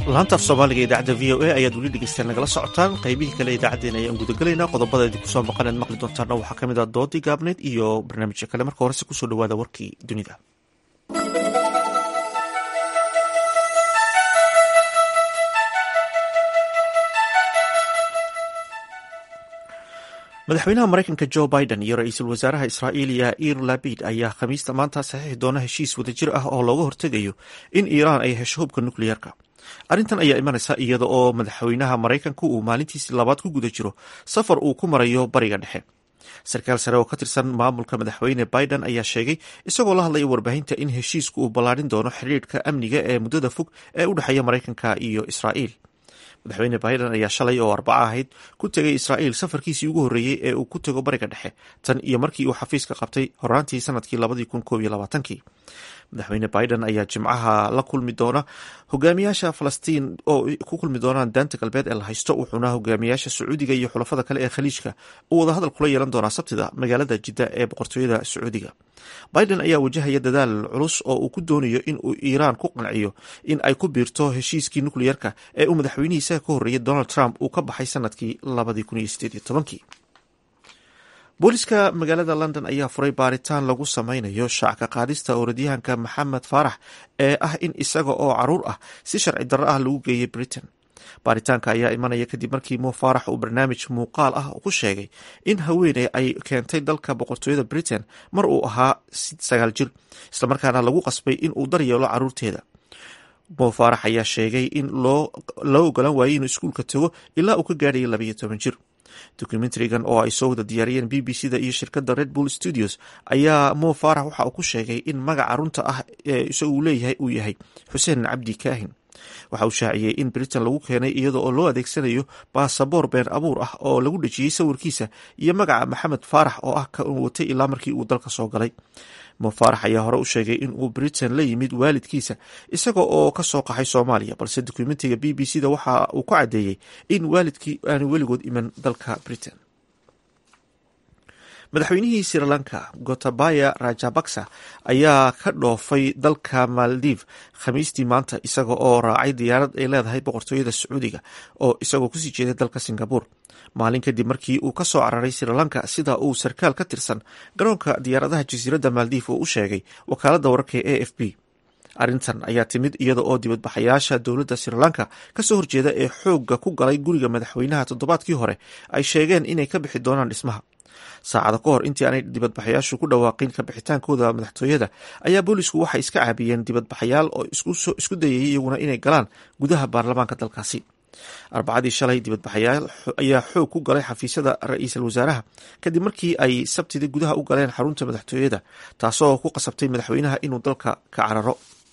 laanta af soomaaliga idaacadda v o a ayaad weli dhegeystaan nagala socotaan qaybihii kale idaacaddeen ayaan gudagelaynaa qodobada idinku soo maqaneed maqli doontaana waxaa ka mid ah doodii gaabneyd iyo barnaamijyo kale marka horese kusoo dhawaada warkii dunida madaxweynaha maraykanka jo biden iyo ra-iisul wasaaraha israa'iil yair labid ayaa khamiista maanta saxiixi doona heshiis wadajir ah oo looga hortegayo in iiraan ay hesho hubka nukliyeerka arrintan ayaa imanaysa iyada oo madaxweynaha maraykanku uu maalintiisii labaad ku guda jiro safar uu ku marayo bariga dhexe sarkaal sare oo ka tirsan maamulka madaxweyne biden ayaa sheegay isagoo la hadlaya warbaahinta in heshiisku uu ballaadhin doono xiriirka amniga ee muddada fog ee u dhexeeya maraykanka iyo israa'iil madaxweyne biden ayaa shalay oo arbaca ahayd ku tegay israa'iil safarkiisii ugu horreeyey ee uu ku tego bariga dhexe tan iyo markii uu xafiiska qabtay horaantii sanadkii labadii kun koob iyo labaatankii madaxweyne biden ayaa jimcaha la kulmi doona hogaamiyaasha falastiin oo ku kulmi doonaan daanta galbeed ee la haysto wuxuuna hogaamiyaasha sacuudiga iyo xulafada kale ee khaliijka uu wadahadal kula yeelan doonaa sabtida magaalada jidda ee boqortooyada sacuudiga biden ayaa wajahaya dadaal culus oo uu ku doonayo in uu iiraan ku qanciyo in ay ku biirto heshiiskii nukliyerka ee uu madaxweynihiisa ka horreeyay donald trump uu ka baxay sanadkii labadii kun iyo sideed iyo tobankii booliska magaalada london ayaa furay baaritaan lagu sameynayo shacka qaadista orodyahanka maxamed faarax ee ah in isaga oo caruur ah si sharci darro ah lagu geeyay britain baaritaanka ayaa imanaya kadib markii mo faarax uu barnaamij muuqaal ah ku sheegay in haweeney ay keentay dalka boqortooyada britain mar uu ahaa sagaal jir islamarkaana lagu qasbay in uu daryeelo caruurteeda mo faarax ayaa sheegay in loo ogolaan waayey inuu iskuulka tago ilaa uu ka gaadhayay labayo toban jir documentarigan oo ay soo wada diyaariyeen b b c da iyo shirkadda red bull studios ayaa mo faarax waxa uu ku sheegay in magaca runta ah ee isagu leeyahay uu yahay xuseen cabdi kaahin waxa uu shaaciyey in britain lagu keenay iyada oo loo adeegsanayo baasaboor been abuur ah oo lagu dhejiyey sawirkiisa iyo magaca maxamed faarax oo ah ka uu watay ilaa markii uu dalka soo galay mo faarax ayaa hore u sheegay in uu britain la yimid waalidkiisa isaga oo ka soo qaxay soomaaliya balse dokumentiga b b c da waxa uu ku caddeeyey in waalidkii aanu weligood iman dalka britain madaxweynihii sri lanka gotabaya rajabaksa ayaa ka dhoofay dalka maldiv khamiistii maanta isaga oo raacay diyaarad ay leedahay boqortooyada sacuudiga oo isagoo kusii jeeday dalka singabur maalin kadib markii uu ka soo cararay sri lanka sida uu sarkaal ka tirsan garoonka diyaaradaha jasiiradda maldiv oo u sheegay wakaaladda wararka e a f b arrintan ayaa timid iyada oo dibadbaxayaasha dowladda sri lanka kasoo horjeeda ee xoogga ku galay guriga madaxweynaha toddobaadkii hore ay sheegeen inay ka bixi doonaan dhismaha saacada ka hor intii aanay dibadbaxayaashu ku dhawaaqin ka bixitaankooda madaxtooyada ayaa boolisku waxay iska caabiyeen dibadbaxayaal oo isku dayayay iyaguna inay galaan gudaha baarlamaanka dalkaasi arbacadii shalay dibadbaxayaal ayaa xoog ku galay xafiisyada ra-iisul wasaaraha kadib markii ay sabtidii gudaha u galeen xarunta madaxtooyada taasoo ku qasabtay madaxweynaha inuu dalka ka cararo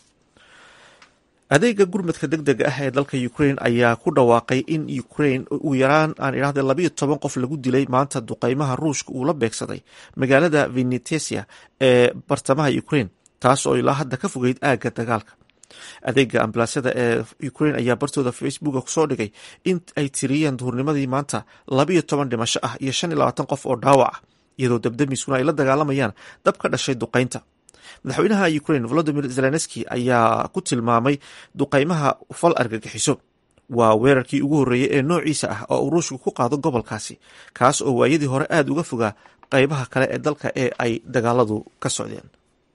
adeega gurmadka deg dega ah ee dalka ukraine ayaa ku dhawaaqay in ukraine ugu yaraan aan idhahda labayo toban qof lagu dilay maanta duqeymaha ruushka uu la beegsaday magaalada venetesia ee bartamaha ukraine taas oo ilaa hadda ka fogeyd aagga dagaalka adeega ambalaasyada ee ukraine ayaa bartooda facebooka kusoo dhigay in ay tiriyeen duhurnimadii maanta labayo toban dhimasho ah iyo shan iyo labaatan qof oo dhaawac ah iyadoo dabdamiskuna ay la dagaalamayaan dab ka dhashay duqeynta madaxweynaha ukraine volodimir zelenski ayaa ku tilmaamay duqeymaha fal argagixiso waa weerarkii ugu horreeyey ee noociisa ah oo uu ruushku ku qaado gobolkaasi kaas oo waayadii hore aada uga fogaa qeybaha kale ee dalka ee ay dagaaladu ka socdeen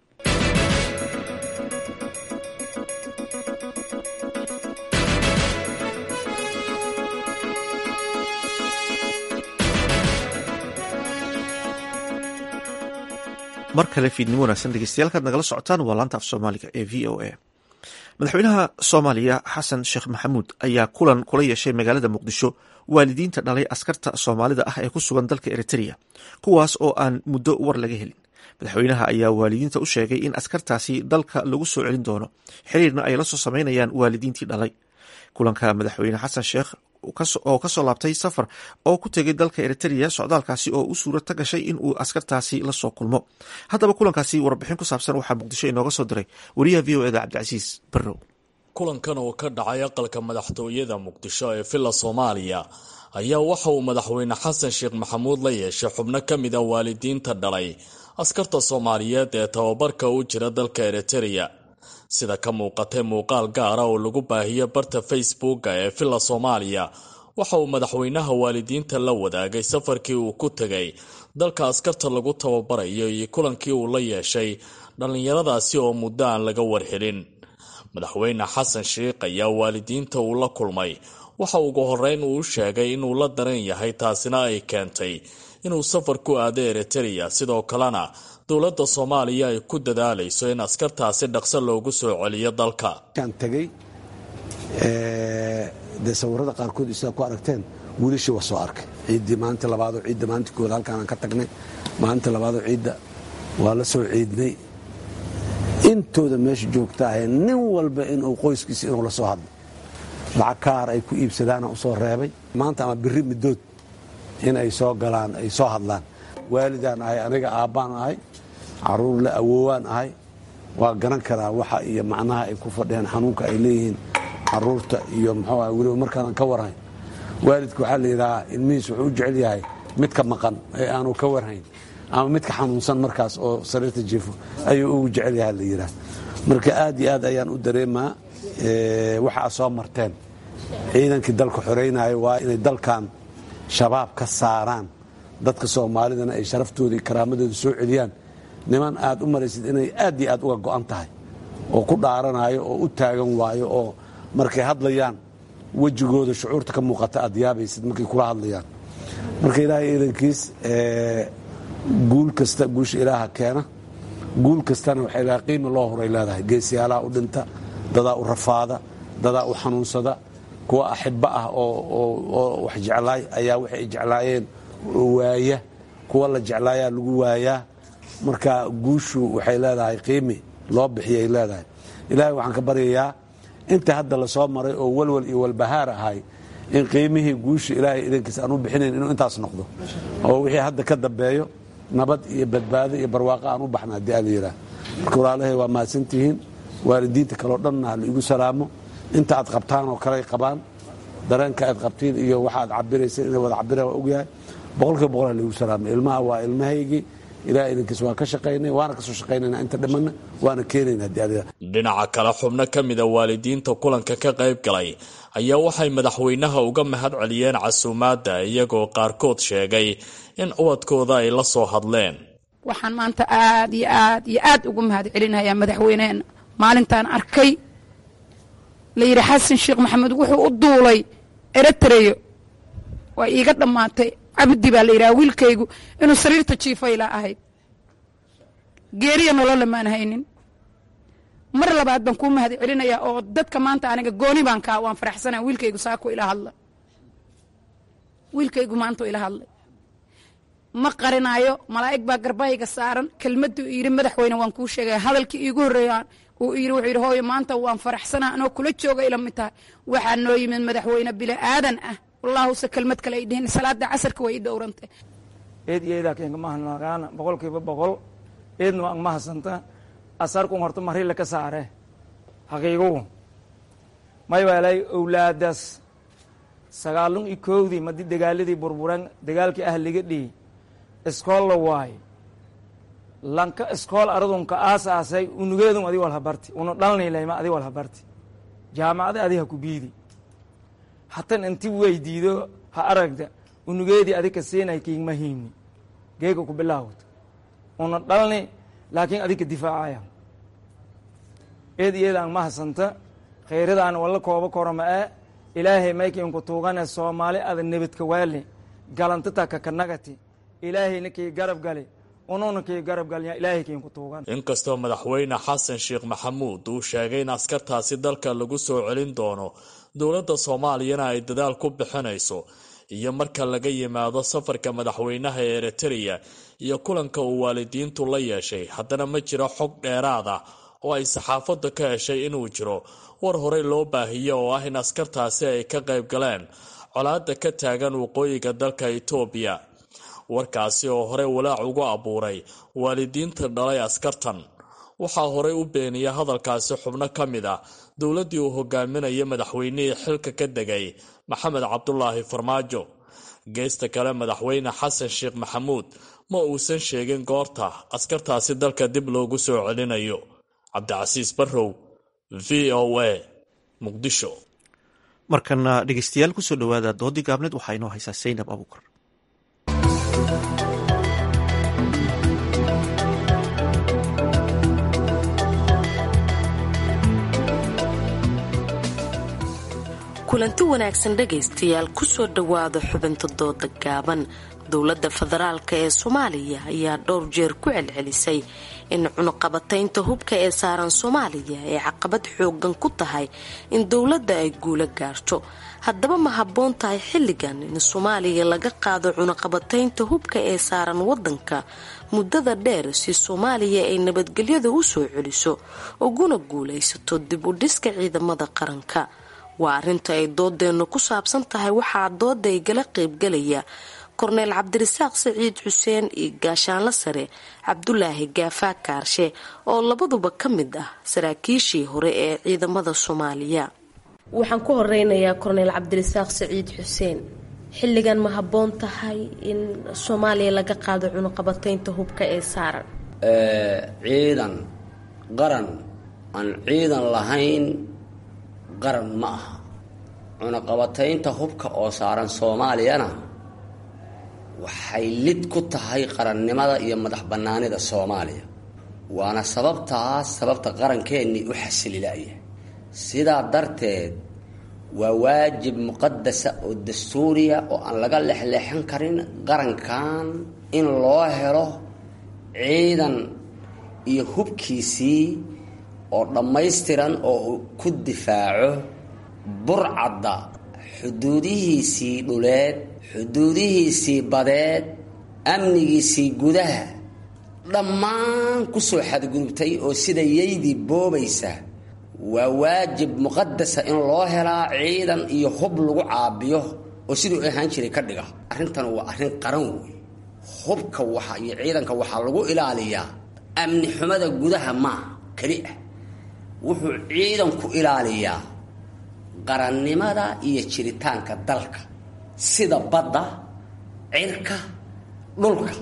mar kale fiidnimo wanaagsan dhegeystayaal nagala socotaan waa laanta af soomaaliga ee v o a madaxweynaha soomaaliya xasan sheekh maxamuud ayaa kulan kula yeeshay magaalada muqdisho waalidiinta dhalay askarta soomaalida ah ee ku sugan dalka eritrea kuwaas oo aan muddo war laga helin madaxweynaha ayaa waalidiinta u sheegay in askartaasi dalka lagu soo celin doono xiriirna ay la soo sameynayaan waalidiintii dhalay kulanka madaxweyne xasan sheekh oo kasoo laabtay safar oo ku tegay dalka eritrea socdaalkaasi oo u suura ta gashay in uu askartaasi lasoo kulmo haddaba kulankaasi warbixin ku saabsan waxaa muqdisho inooga soo diray wariyaha v o eda cabdicasiis barrow kulankan oo ka dhacay aqalka madaxtooyada muqdisho ee villa soomaaliya ayaa waxa uu madaxweyne xasan sheekh maxamuud la yeeshay xubno ka mid a waalidiinta dhalay askarta soomaaliyeed ee tababarka u jira dalka eritrea sida ka muuqatay muuqaal gaara oo lagu baahiyo barta facebooka ee villa soomaaliya waxa uu madaxweynaha waalidiinta la wadaagay safarkii uu ku tegay dalka askarta lagu tababarayo iyo kulankii uu la yeeshay dhallinyaradaasi oo muddo aan laga warhelin madaxweyne xasan sheikh ayaa waalidiinta uu la kulmay waxa ugu horeyn uu sheegay inuu la daran yahay taasina ay keentay inuu safar ku aado eritereya sidoo kalena dowladda soomaaliya ay ku dadaalayso in askartaasi dhaqso loogu soo celiyo dalka tegey dee sawirada qaarkood sidaa ku aragteen wiilashii waa soo arkay ciiddii maalinta labaadoo ciidda maalinta kooda halkaanaan ka tagnay maalinta labaadoo ciidda waa la soo ciidnay intooda meesha joogta ahe nin walba inuu qoyskiisa inuu la soo hadlo lacag kaar ay ku iibsadaana u soo reebay maanta ama biri middood in ay soo galaan ay soo hadlaan waalidaan ahay aniga aabbaan ahay caruur la awoowaan ahay waa garan karaa waxa iyo macnaha ay ku fadhiyaan xanuunka ay leeyihiin caruurta iyo muxuu ah weliba markaanan ka warhayn waalidka waxaa la yidhahaa ilmihiis wuxuu u jecel yahay midka maqan ee aanu ka warhayn ama midka xanuunsan markaas oo sariirta jiifo ayuu ugu jecel yaha la yidhaah marka aad iyo aad ayaan u dareemaa waxa aad soo marteen ciidankii dalka xoreynaya waa inay dalkan shabaab ka saaraan dadka soomaalidana ay sharaftooda iyo karaamadooda soo celiyaan niman aad u maraysid inay aad iyo aad uga go'an tahay oo ku dhaaranayo oo u taagan waayo oo markay hadlayaan wejigooda shucuurta ka muuqata aad yaabaysid markay kula hadlayaan marka ilaahay ciidankiis guul kasta guusha ilaaha keena guul kastana waxay leedahay qiima loo horay leedahay geesiyaalaha u dhinta dadaa u rafaada dadaa u xanuunsada kuwa axibbo ah oo wax jeclaay ayaa waxay ay jeclaayeen waaya kuwa la jeclaayaa lagu waayaa marka guushu waxay leedahay qiimi loo bixiyay leedahay ilaahay waxaan ka baryayaa inta hadda la soo maray oo walwal iyo walbahaar ahay in qiimihii guusha ilaahay idankiis aan u bixinayn inuu intaas noqdo oo wixii hadda ka dambeeyo nabad iyo badbaado iyo barwaaqo aan u baxna haddii ala yidhaah marka walaalahay waa mahadsantihiin waalidiinta kaleo dhanna ha laigu salaamo inta aad qabtaan oo kaley qabaan dareenka aad qabtiin iyo waxa aad cabirayseen inay wada cabiraan waa ogyahay boqolkiiba boqol ha laigu salaamo ilmaha waa ilmahaygii ilaah idankiis waan ka shaqaynay waana kasoo shaqaynayna inta dhimanna waana keenayna haddii ala dhinaca kale xubno ka mida waalidiinta kulanka ka qayb galay ayaa waxay madaxweynaha uga mahad celiyeen casuumaadda iyagoo qaarkood sheegay in ubadkooda ay la soo hadleen waxaan maanta aad iyo aad iyo aad ugu mahad celinayaa madaxweyneena maalintaan arkay la yidhi xasan sheekh maxamed wuxuu u duulay eritreyo waa iiga dhammaatay cabdi baa la yidhaha wiilkaygu inuu sariirta jiifayla ahayd geeriya nolola maan haynin mar labaad baan kuu mahad celinayaa oo dadka maanta aniga gooni baan kaa waan faraxsanaa wiilkaygu saako ila hadla wiilkaygu maanta ila hadlay ma qarinaayo malaa'ig baa garbahayga saaran kelmaddu yidhi madaxweyne waan kuu sheegaya hadalkii iigu horreeyaan uu yidhi wuxuu yidhi hooyo maanta waan faraxsanaa anoo kula jooga ila mid tahay waxaa noo yimid madaxweyne bili aadan ah wallaahuse kelmad kale ay dhihin salaada casarka way i dhowrantay eed iyo eedaa keenka mahanagaana boqolkiiba boqol eedna waa mahasanta asarkun horta marila ka saare haqiigugu may waalay owlaadaas sagaalun iyo koowdii madi dagaaladii burburan dagaalkii ahliga dhihi iskool la waayo lanka iskool aradunka aasaasay unugeedun adi walhabarti unu dhalnilayma adi walhabarti jaamacada adi ha ku biidi hatan inti weydiido ha aragta unugeedii adi ka siinay kiigma hiimni geega ku bilaawto una dhalni laakiin adi ka difaacaya eed iyadaan mahasanta khayradaan walla kooba korama ee ilaahay maykiinku tuugane soomaali ada nebadka waali galantata kakanagati ilaahayna kii garab gali ununa kii garab galya ilaahay kiinku tuugan inkastoo madaxweyne xasan sheekh maxamuud uu sheegay in askartaasi dalka lagu soo celin doono dowladda soomaaliyana ay dadaal ku bixinayso iyo marka laga yimaado safarka madaxweynaha ee eritereya iyo kulanka uu waalidiintu la yeeshay haddana ma jiro xog dheeraad ah oo ay saxaafadda ka heshay inuu jiro war horey loo baahiyo oo ah in askartaasi ay ka qayb galeen colaadda ka taagan waqooyiga dalka itoobiya warkaasi oo horey walaac ugu abuuray waalidiinta dhalay askartan waxaa horey u beeniya hadalkaasi xubno ka mid ah dowladdii uu hogaaminaya madaxweynihii xilka ka degay maxamed cabdulaahi farmaajo geesta kale madaxweyne xasan sheekh maxamuud ma uusan sheegin goorta askartaasi dalka dib loogu soo celinayo cabdicasiis barrow v o a muqdisho markana dhegeystayaal kusoo dhowaada doodii gaabneed waxaa inoo haysaa saynab abuukar kulanti wanaagsan dhegaystayaal kusoo dhowaada xubinta dooda gaaban dowladda federaalk ee soomaaliya ayaa dhowr jeer ku celcelisay in cunuqabataynta hubka ee saaran soomaaliya ay caqabad xoogan ku tahay in dowladda ay guula gaarto haddaba ma habboon tahay xilligan in soomaaliya laga qaado cunuqabataynta hubka ee saaran wadanka muddada dheer si soomaaliya ay nabadgelyada u soo celiso uguna guulaysato dib u dhiska ciidamada qaranka waa arrinta ay doodeennu ku saabsan tahay waxaa dooda igala qaybgalaya korneyl cabdirasaaq saciid xuseen iyo gaashaanla sare cabdulaahi gaafaa kaarshe oo labaduba ka mid ah saraakiishii hore ee ciidamada soomaaliya waxaan ku horeynayaa korneyl cabdirasaaq saciid xuseen xilligan ma habboon tahay in soomaaliya laga qaado cunuqabataynta hubka ee saaran ciidan qaran aan ciidan lahayn qaran ma aha cunaqabataynta hubka oo saaran soomaaliyana waxay lid ku tahay qarannimada iyo madax bannaanida soomaaliya waana sababtaas sababta qarankeenii u xasililaya sidaa darteed waa waajib muqadasa oo dastuuriya oo aan laga lexleexan karin qarankan in loo helo ciidan iyo hubkiisii oo dhammaystiran oo uu ku difaaco burcadda xuduudihiisii dhuleed xuduudihiisii badeed amnigiisii gudaha dhammaan kusoo xadgudubtay oo sida yaydii boobaysa waa waajib muqadasa in loo helaa ciidan iyo hub lagu caabiyo oo siduu ahaan jiray ka dhiga arrintan waa arrin qaran wey hubka waxa iyo ciidanka waxaa lagu ilaaliyaa amni xumada gudaha maaha keli ah wuxuu ciidanku ilaaliyaa qarannimada iyo jiritaanka dalka sida badda cirka dhulka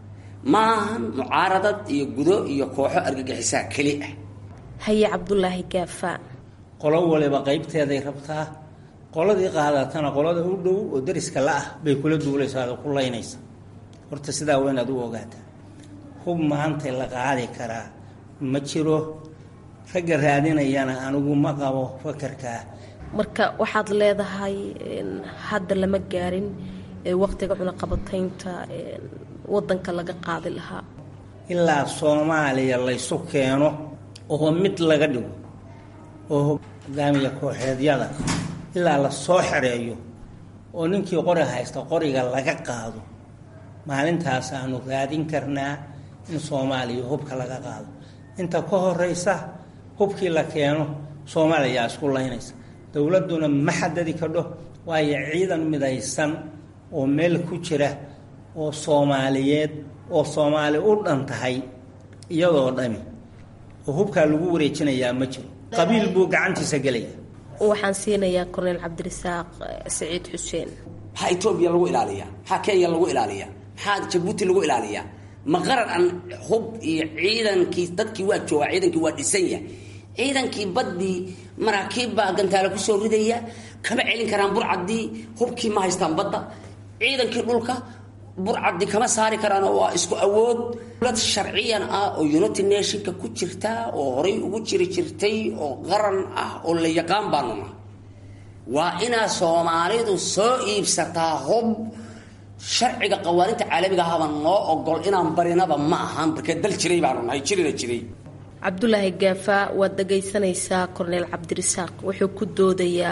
maahan mucaaradad iyo gudo iyo kooxo argagixisaa keli ah haye cabdulaahi gaafaa qolo waliba qaybteeday rabtaa qoladii qaadatana qolada u dhow oo dariska la ah bay kula duulaysaa oo ku laynaysa horta sidaa waa inaad u ogaataa hub maanta la qaadi karaa ma jiro ragga raadinayana anigu ma qabo fakarkaa marka waxaad leedahay hadda lama gaarin waqtiga cunaqabataynta wadanka laga qaadi lahaa ilaa soomaaliya laysu keeno oo mid laga dhigo oo hogaamiya kooxeedyada ilaa la soo xereeyo oo ninkii qori haysta qoriga laga qaado maalintaas aanu raadin karnaa in soomaaliya hubka laga qaado inta ka horeysa hubkii la keeno soomaaliya isku laynaysa dowladduna ma xadadi kadho waayo ciidan midaysan oo meel ku jira oo soomaaliyeed oo soomaali u dhan tahay iyadoo dhami oo hubkaa lagu wareejinayaa ma jiro qabiil buu gacantiisa gelaya waxaan siinayaa korneyl cabdirasaaq saciid xuseen maxaa etoobiya lagu ilaaliyaa maxaa kenya lagu ilaaliyaa maxaa jabuuti lagu ilaaliyaa ma qaran aan hub iyo ciidankii dadkii waa joogaa ciidankii waa dhisanya ciidankii baddii maraakiib baa gantaale kusoo ridaya kama celin karaan burcaddii hubkii ma haystaan badda ciidankii dhulka burcaddi kama saari karaan waa isku awood dowlad sharciyan ah oo united nationka ku jirta oo horay ugu jiri jirtay oo qaran ah oo la yaqaan baanu nahay waa inaa soomaalidu soo iibsataa hub sharciga qawaaninta caalamiga ahaba noo ogol inaan barinaba ma ahan markee dal jiray baanu nahay jirina jiray cabdulaahi gaafaa waad dhagaysanaysaa korneyl cabdirasaaq wuxuu ku doodayaa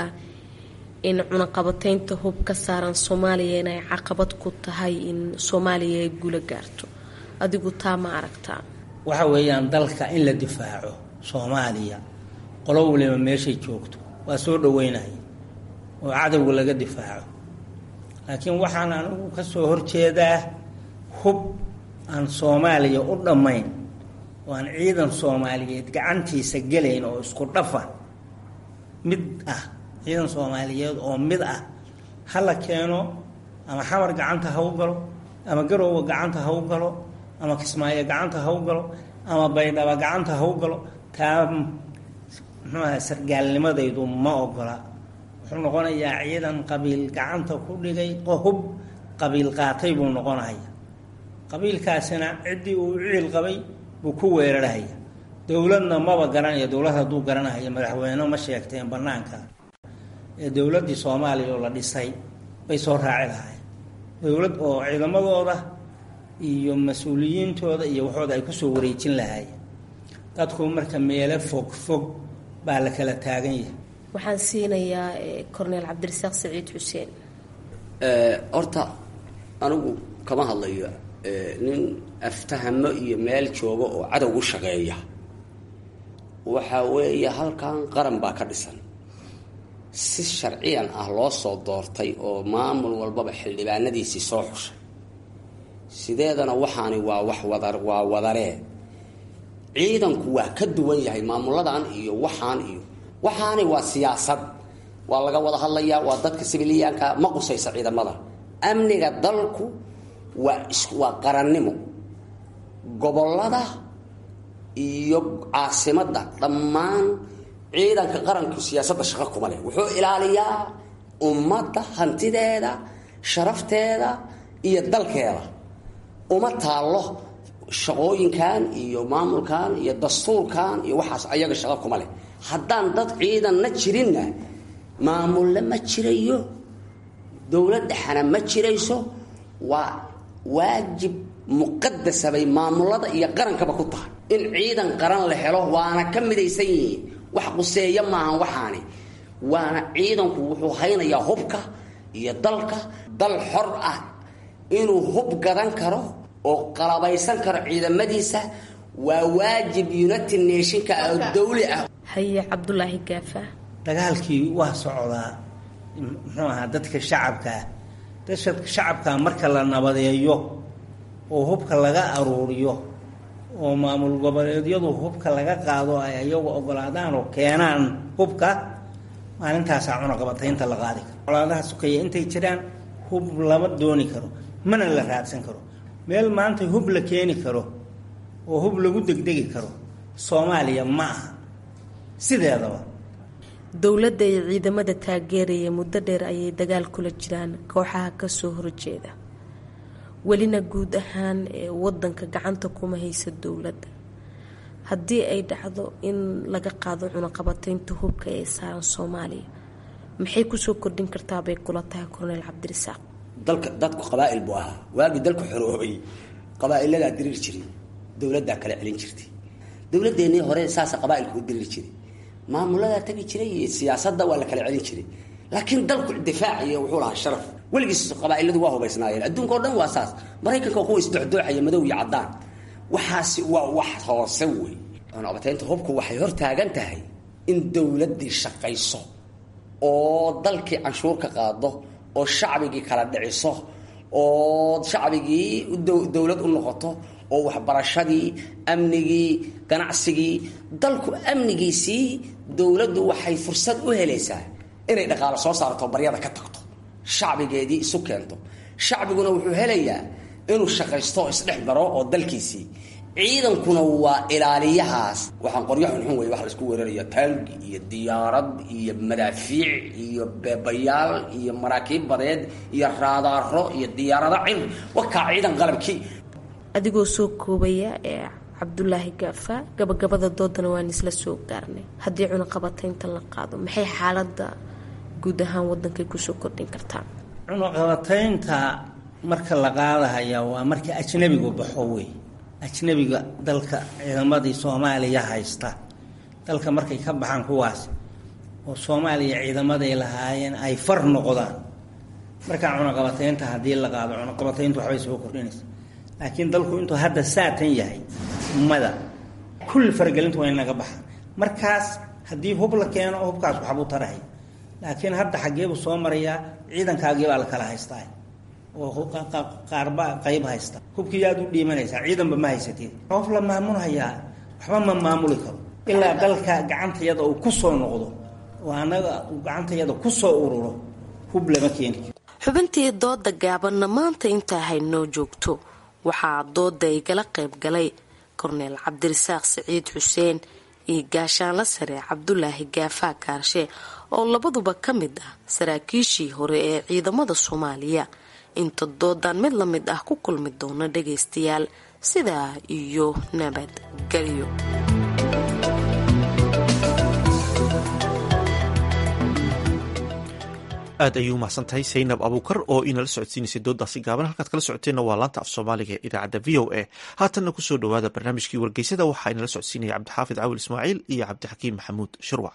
in cunaqabataynta hub ka saaran soomaaliya inay caqabad ku tahay in soomaaliya ay guula gaarto adigu taa ma aragtaa waxa weeyaan dalka in la difaaco soomaaliya qolo waliba meeshay joogto waa soo dhaweynaya oo cadowga laga difaaco laakiin waxaan anigu ka soo horjeedaa hub aan soomaaliya u dhammayn oo aan ciidan soomaaliyeed gacantiisa gelayn oo isku dhafa mid ah ciidan soomaaliyeed oo mid ah ha la keeno ama xamar gacanta ha u galo ama garowga gacanta ha u galo ama kismaayo gacanta ha u galo ama baydhaba gacanta ha u galo taa muxuu aha sargaalnimadaydu ma ogola wuxuu noqonayaa ciidan qabiil gacanta ku dhigay oo hub qabiil qaatay buu noqonaya qabiilkaasina ciddii uu ciil qabay buu ku weerarhaya dowladna maba garanaya dowlad hadduu garanaya madaxweyne ma sheegteen banaanka ee dowladdii soomaaliya oo la dhisay bay soo raaci lahayn dowlad oo ciidamadooda iyo mas-uuliyiintooda iyo waxooda ay kusoo wareejin lahaayeen dadku marka meelo fog fog baa la kala taagan yahay waxaan siinayaa corneel cabdirasaaq saciid xuseen horta anigu kama hadlayo nin aftahamo iyo meel jooga oo cadow u shaqeeya waxa weeye halkan qaran baa ka dhisan si sharciyan ah loo soo doortay oo maamul walbaba xildhibaanadiisii soo xushay sideedana waxaani waa wax wada waa wadaree ciidanku waa ka duwan yahay maamuladan iyo waxaan iyo waxaani waa siyaasad waa laga wada hadlayaa waa dadka sibiliyaanka ma qusaysa ciidamada amniga dalku waa waa qarannimo gobolada iyo caasimadda dhammaan ciidanka qaranku siyaasadda shaqo kuma leh wuxuu ilaaliyaa ummadda hantideeda sharafteeda iyo dalkeeda uma taallo shaqooyinkan iyo maamulkan iyo dastuurkan iyo waxaas ayaga shaqo kuma leh haddaan dad ciidanna jirinna maamulle ma jirayo dowlad dhexana ma jirayso waa waajib muqadasa bay maamulada iyo qarankaba ku tahay in ciidan qaran la helo waana ka midaysan yihiin wax quseeya maahan waxaani waana ciidanku wuxuu haynayaa hubka iyo dalka dal xor ah inuu hub gadan karo oo qalabaysan karo ciidamadiisa waa waajib united nationka oo dawli ah haye cabdulaahi gaafa dagaalkii waa socdaa muxuu ahaa dadka shacabkaa dadka shacabkaa marka la nabadeeyo oo hubka laga aruuriyo oo maamul goboleedyadu hubka laga qaado ay ayagu ogolaadaan oo keenaan hubka maalintaasaa cunaqabataynta la qaadi karo colaadaha sukaya intay jiraan hub lama dooni karo mana la raadsan karo meel maanta hub la keeni karo oo hub lagu degdegi karo soomaaliya ma aha sideedaba dowladda iyo ciidamada taageeraya muddo dheer ayay dagaal kula jiraan kooxaha kasoo horjeeda welina guud ahaan ee wadanka gacanta kuma haysa dowladda haddii ay dhacdo in laga qaado cunaqabataynta hubka ee saaran soomaaliya maxay kusoo kordhin kartaa bay kula tahay corneel cabdirasaaq dalka dadku qabaa'il buu ahaa waagii dalku xoroobay qabaa'iladaa diriir jiray dowladdaa kala celin jirtay dowladeennii hore saasa qabaa'ilku u diriir jiray maamuladaa tagi jiray iyo siyaasadda waa la kala celin jiray laakiin dalku difaac iyo wuxuu lahaa sharaf weligiis qabaa'iladu waa hubaysnaayeen adduunka o dhan waa saas maraykanka kuwa isdocdooxaya madow iyo caddaan waxaasi waa wax hoose wey cunaqabataynta hubku waxay hor taagan tahay in dowladdii shaqayso oo dalkii canshuur ka qaado oo shacbigii kala dhiciso oo shacbigii dowlad u noqoto oo waxbarashadii amnigii ganacsigii dalku amnigiisii dowladdu waxay fursad u helaysaa inay dhaqaalo soo saarto baryada ka tagto shacbigeedii isu keento shacbiguna wuxuu helayaa inuu shaqaysto oo isdhex maro oo dalkiisii ciidankuna waa ilaaliyahaas waxaan qoryo xunxun wey wax laisku weeraraya taangi iyo diyaarad iyo madaafiic iyo beebayaal iyo maraakiib badeed iyo raadaaro iyo diyaarado cir wakaa ciidan qalabkii adigoo soo koobaya ee cabdulaahi gaafa gabagabada doodana waan isla soo gaarnay haddii cunaqabataynta la qaado maxay xaalada guud ahaan wadankay kusoo kordhin kartaa cunaqabataynta marka la qaadahaya waa marka ajnabigu baxo wey ajnabiga dalka ciidamadii soomaaliya haysta dalka markay ka baxaan kuwaas oo soomaaliya ciidamaday lahaayeen ay far noqdaan markaa cunaqabataynta haddii la qaado cunaqabataynta waxbay soo kordhinaysa laakiin dalku intuu hadda saatan yahay mada kulli faragelinta waa in laga baxaa markaas haddii hub la keeno hubkaas waxbuu tarahaya laakiin hadda xaggeebuu soo marayaa ciidankaagii baa la kala haystaa oo qaarba qayb haysta hubkii aad u dhiimanaysaa ciidanba ma haysatid qof la maamulhayaa waxba ma maamuli karo ilaa dalka gacantayada uu ku soo noqdo oo annaga uu gacantayada ku soo ururo hub lama keeni karo xubintii dooda gaabanna maanta intaa haynoo joogto waxaa dooda igala qayb galay korneel cabdirasaaq siciid xuseen iyo gaashaanla sare cabdulaahi gaafaa kaarshe oo labaduba ka mid ah saraakiishii hore ee ciidamada soomaaliya inta doodan mid la mid ah ku kulmi doona dhagaystayaal sidaa iyo nabadgelyo aad ayuu umahsan tahay saynab abuukar oo inala socodsiinaysay doodaasi gaaban halkaad kala socoteenna waa laanta af soomaaliga ee idaacadda v o a haatanna kusoo dhowaada barnaamijkii wargeysada waxaa inala socodsiinaya cabdixaafid cawil ismaaciil iyo cabdixakiim maxamuud shirwac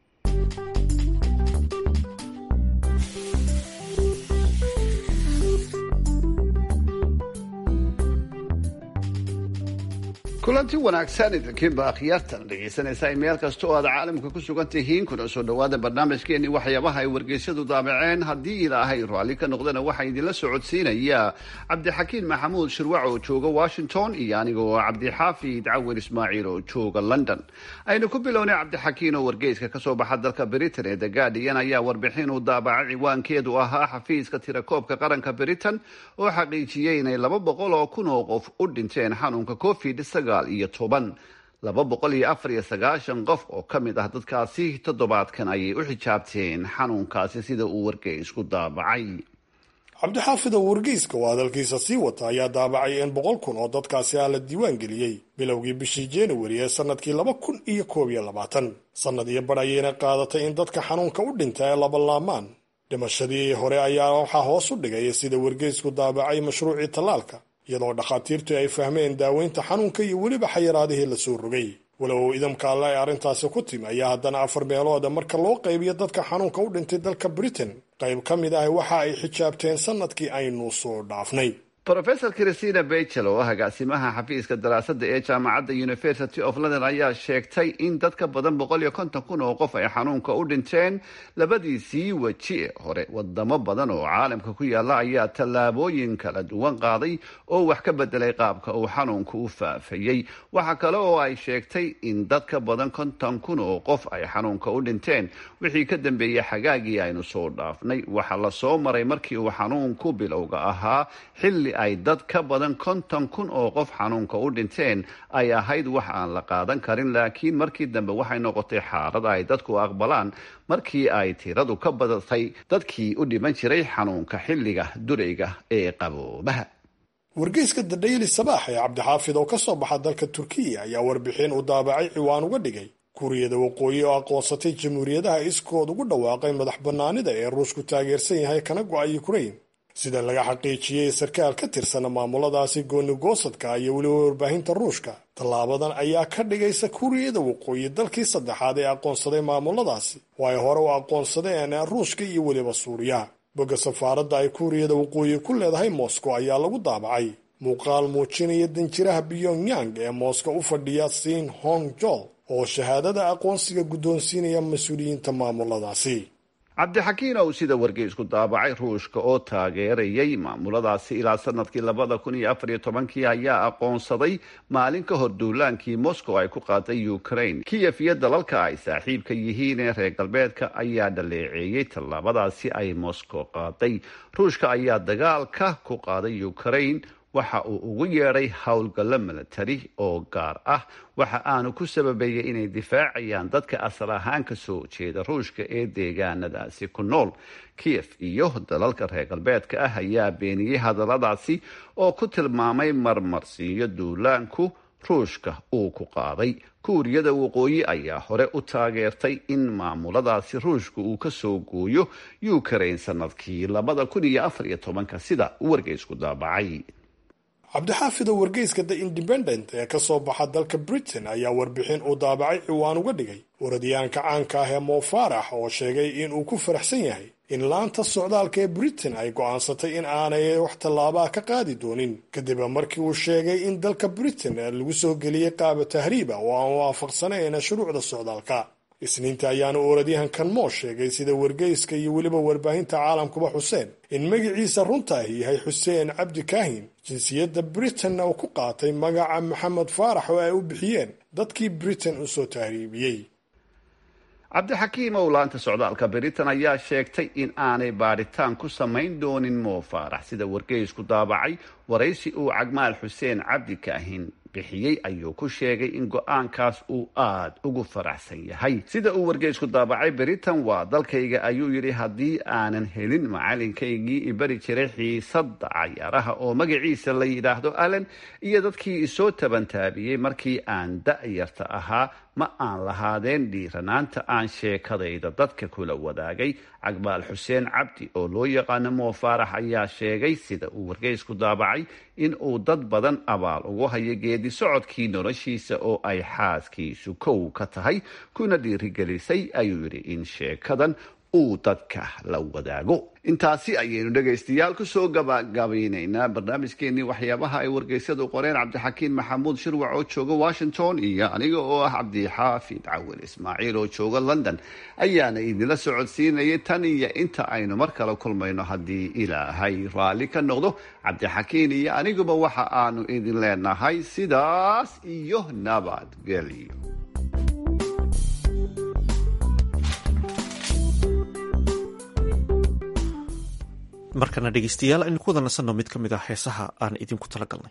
kulanti wanaagsan idinkiinba akhyaartan dhegaysanaysaa meel kasta oo aad caalamka ku sugan tihiin kuna soo dhowaada barnaamijkeenii waxyaabaha ay wargeysyadu daabaceen haddii ilaahay raalli ka noqdana waxaa idinla socodsiinaya cabdixakiin maxamuud shirwac oo jooga washington iyo aniga oo cabdixaafid cawin ismaaciil oo jooga london aynu ku bilownay cabdixakiin oo wargeyska kasoo baxa dalka britain ee the guardian ayaa warbixin uu daabacay ciwaankeedu ahaa xafiiska tirakoobka qaranka britain oo xaqiijiyey inay laba boqol oo kun oo qof u dhinteen xanuunka covid iyo toban laba boqol iyo afar iyo sagaashan qof oo ka mid ah dadkaasi toddobaadkan ayay u xijaabteen xanuunkaasi sida uu wargeysku daabacay cabdixaafid oo wargeyska oo hadalkiisa sii wata ayaa daabacay in boqol kun oo dadkaasi ah la diiwaan geliyey bilowgii bishii januari ee sanadkii laba kun iyo koob iyo labaatan sannad iyo bar ayayna qaadatay in dadka xanuunka u dhinta ee labalaamaan dhimashadii hore ayaa waxaa hoos u dhigay sida wargeysku daabacay mashruucii tallaalka iyadoo dhakhaatiirtu ay fahmeen daaweynta xanuunka iyo weliba xayiraadihii lasoo rogay walow idamka alle ay arrintaasi ku timi ayaa haddana afar meelooda marka loo qaybiyo dadka xanuunka u dhintay dalka britain qayb ka mid ah waxa ay xijaabteen sanadkii aynu soo dhaafnay rofesor christina bachel oo ah agaasimaha xafiiska daraasada ee jaamacadda university of london ayaa sheegtay in dad ka badan boqol iyo konton kun oo qof ay xanuunka u dhinteen labadiisii weji ee hore wadamo badan oo caalamka ku yaala ayaa tallaabooyin kala duwan qaaday oo wax ka bedelay qaabka uu xanuunku u faafayey waxaa kale oo ay sheegtay in dad ka badan konton kun oo qof ay xanuunka u dhinteen wixii ka dambeeyey xagaagii aynu soo dhaafnay waxaa lasoo maray markii uu xanuunku bilowga ahaa xilli ay dad ka badan konton kun oo qof xanuunka u dhinteen ay ahayd wax aan la qaadan karin laakiin markii dambe waxay noqotay xaalad ay dadku aqbalaan markii ay tiradu ka badatay dadkii u dhiman jiray xanuunka xilliga durayga ee qaboobaha wargeyska the daily sabaax ee cabdixaafid oo ka soo baxa dalka turkiya ayaa warbixin uu daabacay ciwaan uga dhigay kuuriyada waqooyi oo aqoonsatay jamhuuriyadaha iskood ugu dhawaaqay madax bannaanida ee ruushku taageersan yahay kana go-ay ukrain sida laga xaqiijiyey sarkaal ka tirsan maamuladaasi goonigoosadka iyo weliba warbaahinta ruushka tallaabadan ayaa ka dhigaysa kuuriyada waqooyi dalkii saddexaad ee aqoonsaday maamuladaasi oo ay hore u aqoonsadeen ruushka iyo weliba suuriya bogga safaaradda ay kuuriyada waqooyi ku leedahay moscow ayaa lagu daabacay muuqaal muujinaya danjiraha pyongyang ee moscow u fadhiya siin hong jol oo shahaadada aqoonsiga guddoonsiinaya mas-uuliyiinta maamuladaasi cabdixakiin ow sida wargeysku daabacay ruushka oo taageerayay maamuladaasi ilaa sanadkii labada kun iyo afar iyo tobankii ayaa aqoonsaday maalin ka hor duulaankii moscow ay ku qaaday ukraine kiyef iyo dalalka ay saaxiibka yihiin ee reer galbeedka ayaa dhaleeceeyey tallaabadaasi ay moscow qaaday ruushka ayaa dagaalka ku qaaday ukraine waxa uu ugu yeedhay howlgallo milatari oo gaar ah waxa aanu ku sababeeyey inay difaacayaan dadka asal ahaan ka soo jeeda ruushka ee deegaanadaasi ku nool kiyef iyo dalalka reer galbeedka ah ayaa beeniyey hadalladaasi oo ku tilmaamay marmarsiiyo duulaanku ruushka uu ku qaaday kuuriyada waqooyi ayaa hore u taageertay in maamuladaasi ruushka uu ka soo gooyo ukraine sanadkii labada kun iyo afar iyo tobanka sida wargeysku daabacay cabdixaafid oo wargeyska the independent ee ka soo baxa dalka britain ayaa warbixin uu daabacay ciwaan uga dhigay waradyaanka caanka ah ee moofarax oo sheegay in uu ku faraxsan yahay in laanta socdaalka ee britain ay go'aansatay in aanay wax tallaabaa ka qaadi doonin kadib markii uu sheegay in dalka britain lagu soo geliyey qaaba tahriiba oo aan waafaqsanayn shuruucda socdaalka isniinta ayaana oradyahankan moo sheegay sida wargeyska iyo weliba warbaahinta caalamkuba xuseen in magaciisa runta ahi yahay xuseen cabdi kaahin jinsiyadda britain uu ku qaatay magaca maxamed faarax oo ay u bixiyeen dadkii britain u soo tahriibiyey cabdixakiim owlaanta socdaalka britain ayaa sheegtay in aanay baadhitaan ku samayn doonin moo faarax sida wargeysku daabacay waraysi uu cagmaal xuseen cabdi kaahin bixiyey ayuu ku sheegay in go-aankaas uu aad ugu faraxsan yahay sida uu wargeysku daabacay britain waa dalkayga ayuu yidhi haddii aanan helin macalinkaygii ibari jiray xiisadda cayaaraha oo magaciisa la yidhaahdo allen iyo dadkii isoo tabantaabiyey markii aan da-yarta ahaa ma aan lahaadeen dhiiranaanta aan sheekadayda dadka kula wadaagay cagbaal xuseen cabdi oo loo yaqaano moo faarax ayaa sheegay sida uu wargeysku daabacay in uu dad badan abaal ugu hayo geedi socodkii noloshiisa oo ay xaaskiisu kow ka tahay kuna dhiirigelisay ayuu yidhi in sheekadan uu dadka la wadaago intaasi ayaynu dhegaystayaal kusoo gabagabaynaynaa barnaamijkeenii waxyaabaha ay wargeysyadu qoreen cabdixakiin maxamuud shirwac oo jooga washington iyo aniga oo ah cabdixaafid cawil ismaaciil oo jooga london ayaana idinla socodsiinayay tan iyo inta aynu mar kale kulmayno haddii ilaahay raalli ka noqdo cabdixakiin iyo aniguba waxa aanu idin leenahay sidaas iyo nabadgelyo markana dhegeystayaal aynu ku wada nasanno mid ka mid ah heesaha aan idinku tala galnay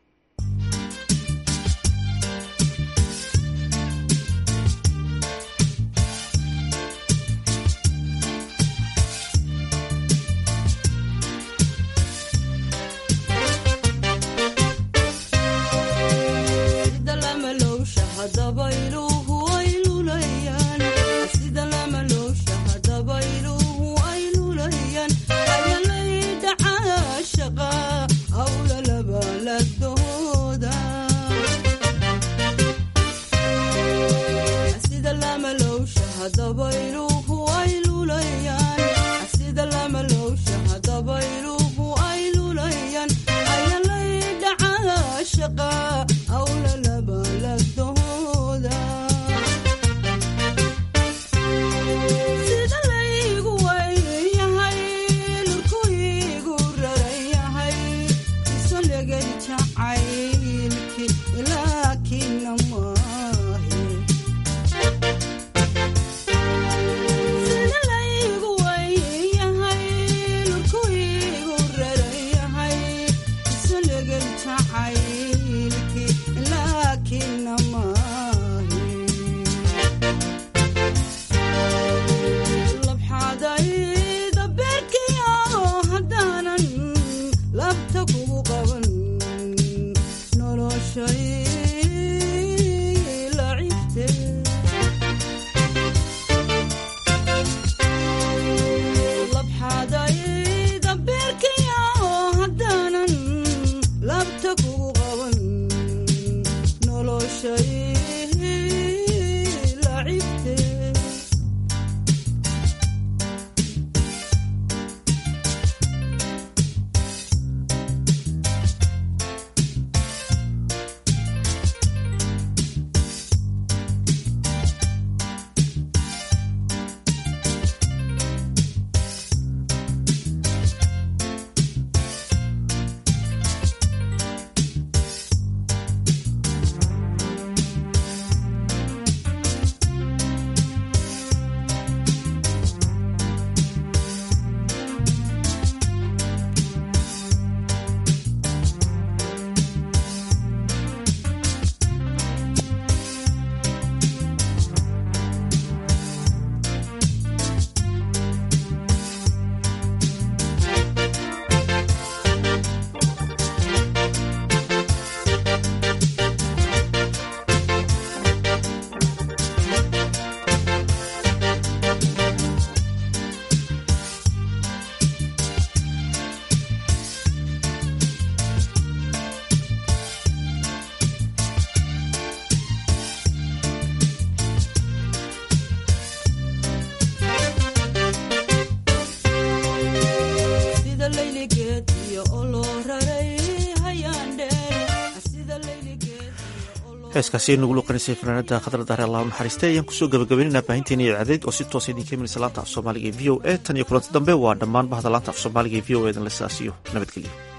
heeskaasi nagu luqanisay fanaanada khadar daare allahu naxariiste ayaan kusoo gabagabaynaynaa baahinteena idacadeed oo si toosa idinka imanaysa laanta af soomaaliga ee v o a tan iyo kulanti dambe waa dhammaan bahda laanta af soomaaliga ee v o a dan la sidaasiyo nabadgelyo